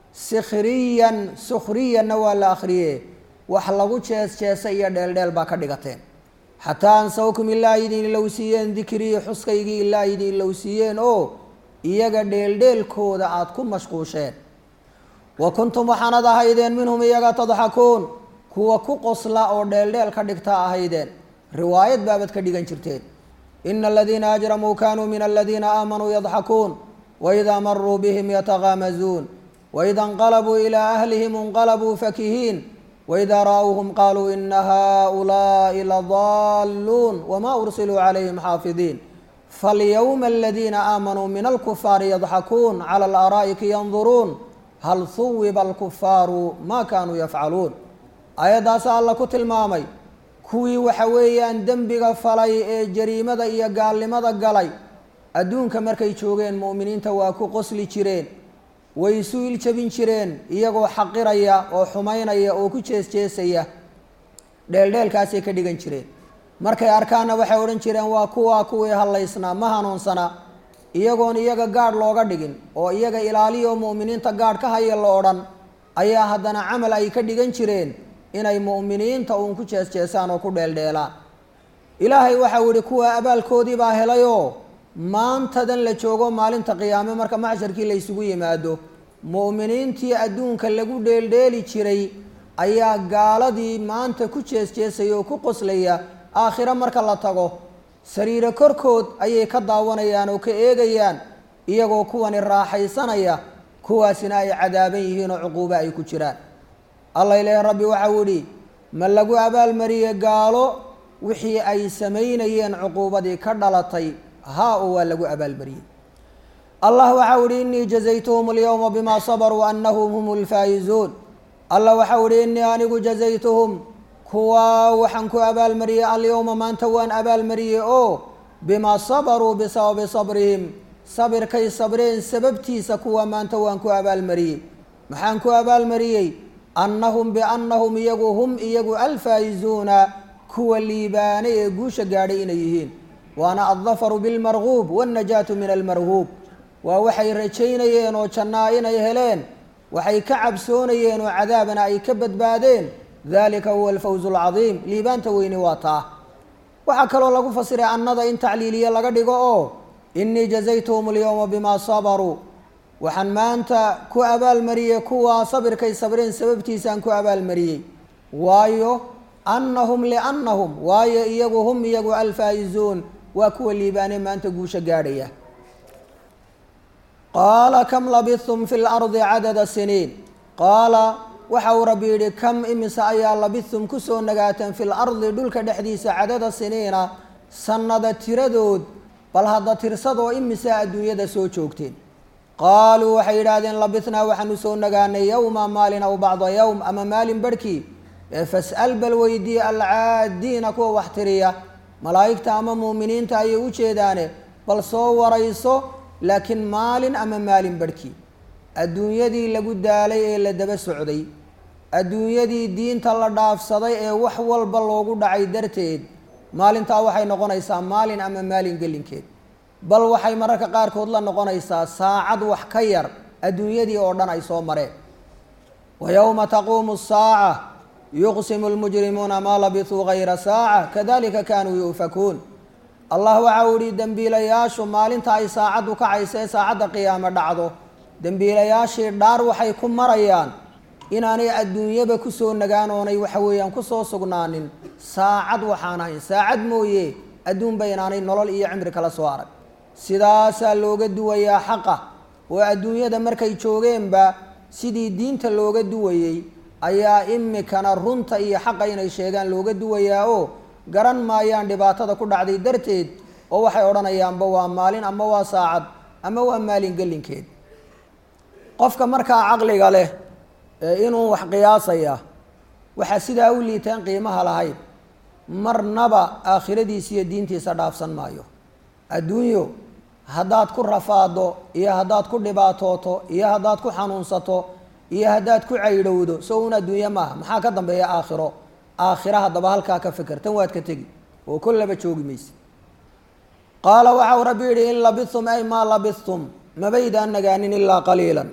sikhriyan sukhriyanna waa la akhriye wax lagu jees jeesa iyo dheeldheel baa ka dhigateen xataa ansawkum ilaa idin ilowsiiyeen dikrii xuskaygii ilaa idin ilowsiiyeen oo iyaga dheeldheelkooda aada ku mashquusheen wa kuntum waxaanad ahaydeen minhum iyaga tadxakuun kuwa ku qosla oo dheeldheel ka dhigta ahaydeen riwaayad baabad ka dhigan jirteen ina aladiina ajramuu kanuu min aladiina aamanuu yadxakuun waidaa maruu bihim yatagaamazuun waida inqalabuu ilaa ahlihim inqalabuu fakihiin waidaa ra'awhum qaluu ina haؤulaaءi ladaaluun wma ursiluu calayhim xaafidiin falyowma aladiina aamanuu min alkufaari yadxakuun cala alaaraa'iki yanduruun hal huwiba alkufaaru ma kanuu yafcaluun aayaddaasa alla ku tilmaamay kuwii waxa weeyaan dembiga falay ee jariimada iyo gaalnimada galay adduunka markay joogeen mu'miniinta waa ku qosli jireen way isu iljabin jireen iyagoo xaqiraya oo xumaynaya oo ku jees jeesaya dheeldheelkaasay ka dhigan jireen markay arkaanna waxay odhan jireen waa kuwaa kuwii hallaysnaa ma hanuunsanaa iyagoon iyaga gaadh looga dhigin oo iyaga ilaaliyo mu'miniinta gaadh ka haya la odhan ayaa haddana camal ay ka dhigan jireen inay mu'miniinta uun ku jees jeesaan oo ku dheeldheelaan ilaahay waxau yihi kuwa abaalkoodii baa helayoo maantadan la joogo maalinta qiyaame marka macsharkii la ysugu yimaado mu'miniintii adduunka lagu dheeldheeli jiray ayaa gaaladii maanta ku jees jeesaya oo ku qoslaya aakhiro marka la tago sariiro korkood ayay ka daawanayaan oo ka eegayaan iyagoo kuwani raaxaysanaya kuwaasina ay cadaaban yihiin oo cuquubo ay ku jiraan allah ilaahi rabbi waxau idhi ma lagu abaalmariyey gaalo wixii ay samaynayeen cuquubadii ka dhalatay haa oo waa lagu abaalmariyey allah waxau ihi inii jazaytuhum alyowma bima sabaruu anahum hum lfaa'izuun allah waxau ihi inii anigu jazaytuhum kuwaa waxaan ku abaalmariyey alyowma maanta waan abaalmariyey oo bimaa sabaruu bisababi sabrihim sabirkay sabreen sababtiisa kuwa maanta waan ku abaalmariyey maxaan ku abaalmariyey annahum biannahum iyagu hum iyagu alfaa'izuuna kuwa liibaanay ee guusha gaadhay inay yihiin waana addafaru bilmarguub waannajaatu min almarhuub waa waxay rajaynayeen oo jannaa inay heleen waxay ka cabsoonayeen oo cadaabana ay ka badbaadeen dalika huwa alfawzu alcadiim liibaanta weyni waa taa waxaa kaloo lagu fasiray annada in tacliiliye laga dhigo oo inii jazaytuhum alyowma bimaa sabaruu waxaan maanta ku abaalmariyey kuwaa sabirkay sabreen sababtiisaan ku abaalmariyey waayo annahum liannahum waayo iyagu hum iyagu alfaa'izuun waa kuwa liibaane maanta guusha gaadhaya qaala kam labithum fi lardi cadada siniin qaala waxa uu rabbi yidhi kam imise ayaa labithum kusoo nagaateen fi lardi dhulka dhexdiisa cadada siniina sannada tiradood bal hadda tirsadoo imisaa adduunyada soo joogteen qaaluu waxay yidhaahdeen labithnaa waxaanu soo nagaanay yowma maalin aw bacda yowm ama maalin barhkii ee fas'al bal weydiiye alcaadiina kuwa wax tiriya malaa'igta ama muuminiinta ayay u jeedaane bal soo warayso laakiin maalin ama maalin barhkii adduunyadii lagu daalay ee la daba socday adduunyadii diinta la dhaafsaday ee wax walba loogu dhacay darteed maalintaa waxay noqonaysaa maalin ama maalin gelinkeed bal waxay mararka qaarkood la noqonaysaa saacad wax ka yar adduunyadii oo dhan ay soo mareen wa yowma taquumu asaaca yuqsimu lmujrimuuna maa labisuu gayra saaca kadalika kaanuu yu'fakuun allah waxa uu ihi dembiilayaashu maalinta ay saacaddu kacaysa ee saacadda qiyaamo dhacdo dembiilayaashii dhaar waxay ku marayaan inaanay adduunyaba kusoo nagaan oonay waxa weeyaan kusoo sugnaanin saacad waxaan ahayn saacad mooye adduunba inaanay nolol iyo cimri kala soo arag sidaasaa looga duwayaa xaqa oo adduunyada markay joogeenba sidii diinta looga duwayey ayaa imikana runta iyo xaqa inay sheegaan looga duwayaa oo garan maayaan dhibaatada ku dhacday darteed oo waxay odhanayaanba waa maalin ama waa saacad ama waa maalin gelinkeed qofka markaa caqliga leh ee inuu wax qiyaasaya waxaa sidaa u liitaan qiimaha lahayd marnaba aakhiradiisa iyo diintiisa dhaafsan maayo adduunyo haddaad ku rafaado iyo haddaad ku dhibaatooto iyo haddaad ku xanuunsato iyo haddaad ku caydhowdo so un adduunye maaha maxaa ka dambeeya aakhiro aakhira haddaba halkaa ka fikir tan waad ka tegi oo kollaba joogi mayse qaala waxau rabbi yidhi in labithum ay maa labithum mabaydaan nagaanin ilaa qaliilan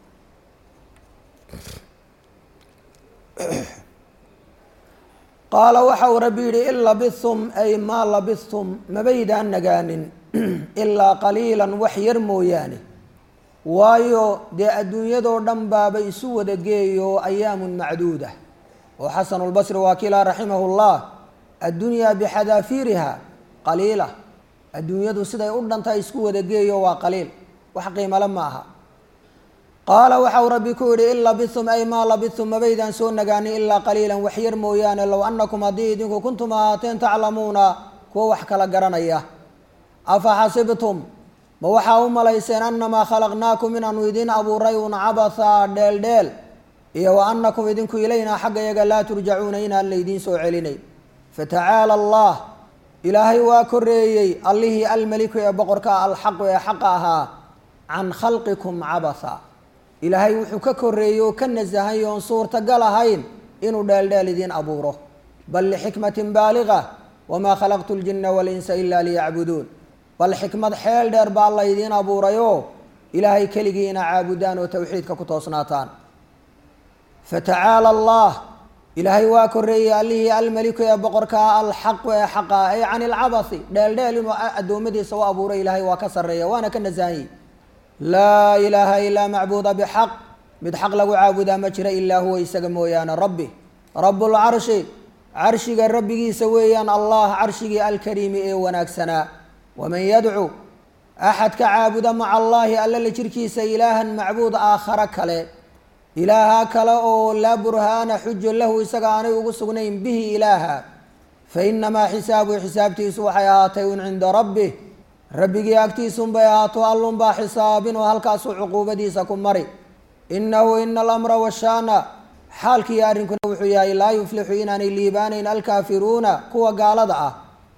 qaala waxa uu rabbi yidhi in labithum ay maa labithum mabaydaan nagaanin ilaa qaliilan wax yar mooyaane waayo dee adduunyadoo dhan baaba isu wada geeyo ayaamun macduuda oo xasanulbasri waa kilaa raximahu llah addunyaa bixadaafiiriha qaliila adduunyadu siday u dhantahay isku wada geeyo waa qaliil wax qiimale ma aha qaala waxa uu rabbi ku yidhi in labithum ay maa labithum mabaydaan soo nagaanin ilaa qaliilan wax yar mooyaane low annakum haddii idinku kuntum ahaateen taclamuuna kuwa wax kala garanaya afa xasibtum ma waxaa u malayseen annamaa khalaqnaakum inaanu idin abuuray un cabathaa dheeldheel iyo wa annakum idinku ilaynaa xagga yaga laa turjacuuna inaan laydiin soo celinay fatacaala allah ilaahay waa koreeyey allihii almeliku ee boqorka alxaqu ee xaqa ahaa can khalqikum cabatha ilaahay wuxuu ka koreeyey oo ka nasahay oon suurtagal ahayn inuu dheeldheel idiin abuuro bal lixikmatin baaliga wamaa khalaqtu ljina walinsa ila liyacbuduun bal xikmad xeel dheer baa laydiin abuurayoo ilaahay keligii ina caabudaan oo towxiidka ku toosnaataan fatacaala allah ilaahay waa koreeyey allihii almeliku ee boqorkaa alxaqu ee xaqa ay can ilcabathi dheeldheel inuu addoommadiisa u abuuray ilaahay waa ka sarreeya waana ka nasahanyey laa ilaaha ilaa macbuuda bixaq mid xaq lagu caabudaa ma jira ilaa huwa isaga mooyaane rabbi rabbulcarshi carshiga rabbigiisa weeyaan allah carshigii alkariimi ee wanaagsanaa waman yadcu axad ka caabuda maca allaahi alla la jirkiisa ilaahan macbuud aakhare kale ilaaha kale oo laa burhaana xujo lahu isaga aanay ugu sugnayn bihi ilaaha fa inamaa xisaabuhu xisaabtiisu waxay ahaatay un cinda rabbih rabbigii agtiisunbay ahaato allunbaa xisaabin oo halkaasuu cuquubadiisa ku mari inahu ina alamra washaana xaalkiiyo arrinkuna wuxuu yahay laa yuflixu inaanay liibaanayn alkaafiruuna kuwa gaalada ah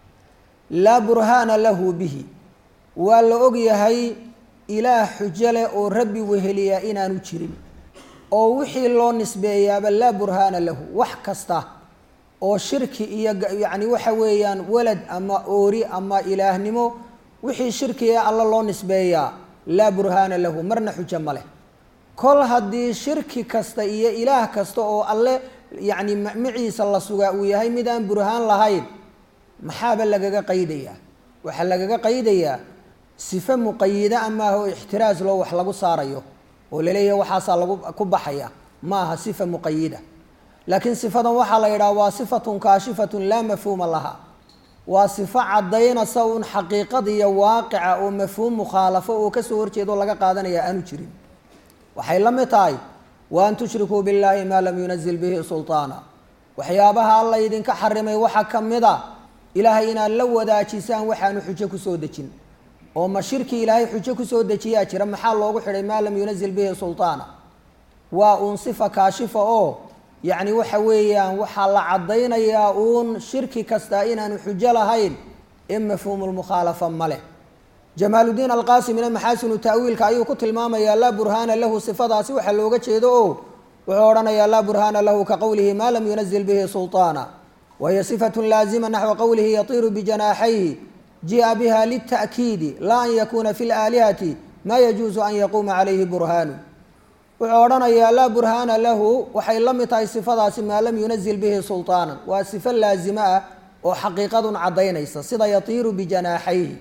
laa burhaana lahu bihi waa la ogyahay ilaah xujo leh oo rabbi weheliyaa inaanu jirin oo wixii loo nisbeeyaaba laa burhaana lahu wax kasta oo shirki iyo yacni waxa weeyaan walad ama oori ama ilaahnimo wixii shirki ee alla loo nisbeeyaa laa burhaana lahu marna xujo ma leh kol haddii shirki kasta iyo ilaah kasta oo alle yacni maciisa la sugaa uu yahay mid aan burhaan lahayn maxaaba lagaga qaydayaa waxaa lagaga qaydayaa sifo muqayida amaaha oo ixtiraas loo wax lagu saarayo oo laleeyahay waxaasaa lagu ku baxaya ma aha sifa muqayida laakiin sifadan waxaa la yidhaha waa sifatun kaashifatun laa mafhuuma laha waa sifo caddaynasa un xaqiiqada iyo waaqica oo mafhuum mukhaalafo oo kasoo horjeedo laga qaadanaya aanu jirin waxay la mid tahay wa an tushrikuu billaahi maa lam yunazil bihi sulطaana waxyaabaha alla idinka xarimay waxaa ka mid a ilaahay inaad la wadaajisaan waxaanu xujo kusoo dejin oo ma shirki ilaahay xujo kusoo dejiyaa jira maxaa loogu xidhay maa lam yunazil bihi sulطaana waa uun sifa kaashifa oo yacni waxa weeyaan waxaa la caddaynayaa uun shirki kasta inaanu xujo lahayn in mafhuumu lmukhaalafa ma leh jamaaludiin alqaasimina maxaasinu ta'wiilka ayuu ku tilmaamayaa laa burhaana lahu sifadaasi waxaa looga jeedo oo wuxuu odhanayaa laa burhaana lahu ka qowlihi maa lam yunazil bihi sulطaana wahiya sifatun laazima naxwa qowlihi yatiiru bijanaaxayhi ji'a biha lita'kiidi laa an yakuuna fi laalihati maa yajuusu an yaquuma calayhi burhaanu wuxuu odhanayaa laa burhaana lahu waxay la mid tahay sifadaasi maa lam yunazil bihi sulطaanan waa sifo laazimo ah oo xaqiiqadun caddaynaysa sida yatiiru bijanaaxayhi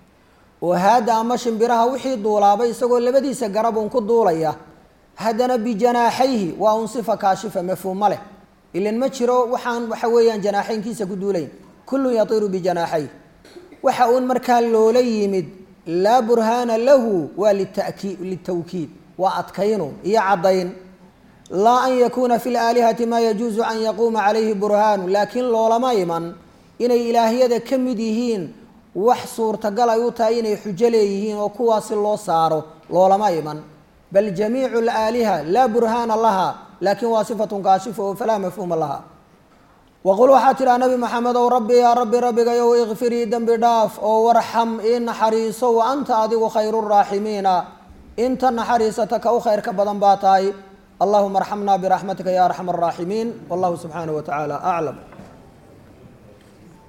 oo haada ama shimbiraha wixii duulaabay isagoo labadiisa garab uun ku duulaya haddana bijanaaxayhi waa un sifa kaashifa mafhuuma leh ilan ma jiro waxaan waxa weeyaan janaaxaynkiisa ku duulayn kullun yatiiru bijanaaxayh waxa uun markaa loola yimid laa burhaana lahu waa litaki litawkiid waa adkaynu iyo caddayn laa an yakuuna fi laalihati maa yajuusu an yaquuma calayhi burhaanu laakiin loolama iman inay ilaahyada ka mid yihiin wax suurtagal ay u tahay inay xujo leeyihiin oo kuwaasi loo saaro loolama iman bal jamiicu alaaliha laa burhaana laha laakiin waa sifatun kaashifa oo falaa mafhuuma laha waqul waxaa tidhaha nabi maxamed ow rabbi yaa rabbi rabbigayow ikfirii dembi dhaaf oo warxam ii naxariiso wa anta adigu khayru raaximiina inta naxariisata ka u khayrka badan baa tahay allahuma arxamna biraxmatika ya arxam araaximiin wallahu subxaanahu wa tacaala aclam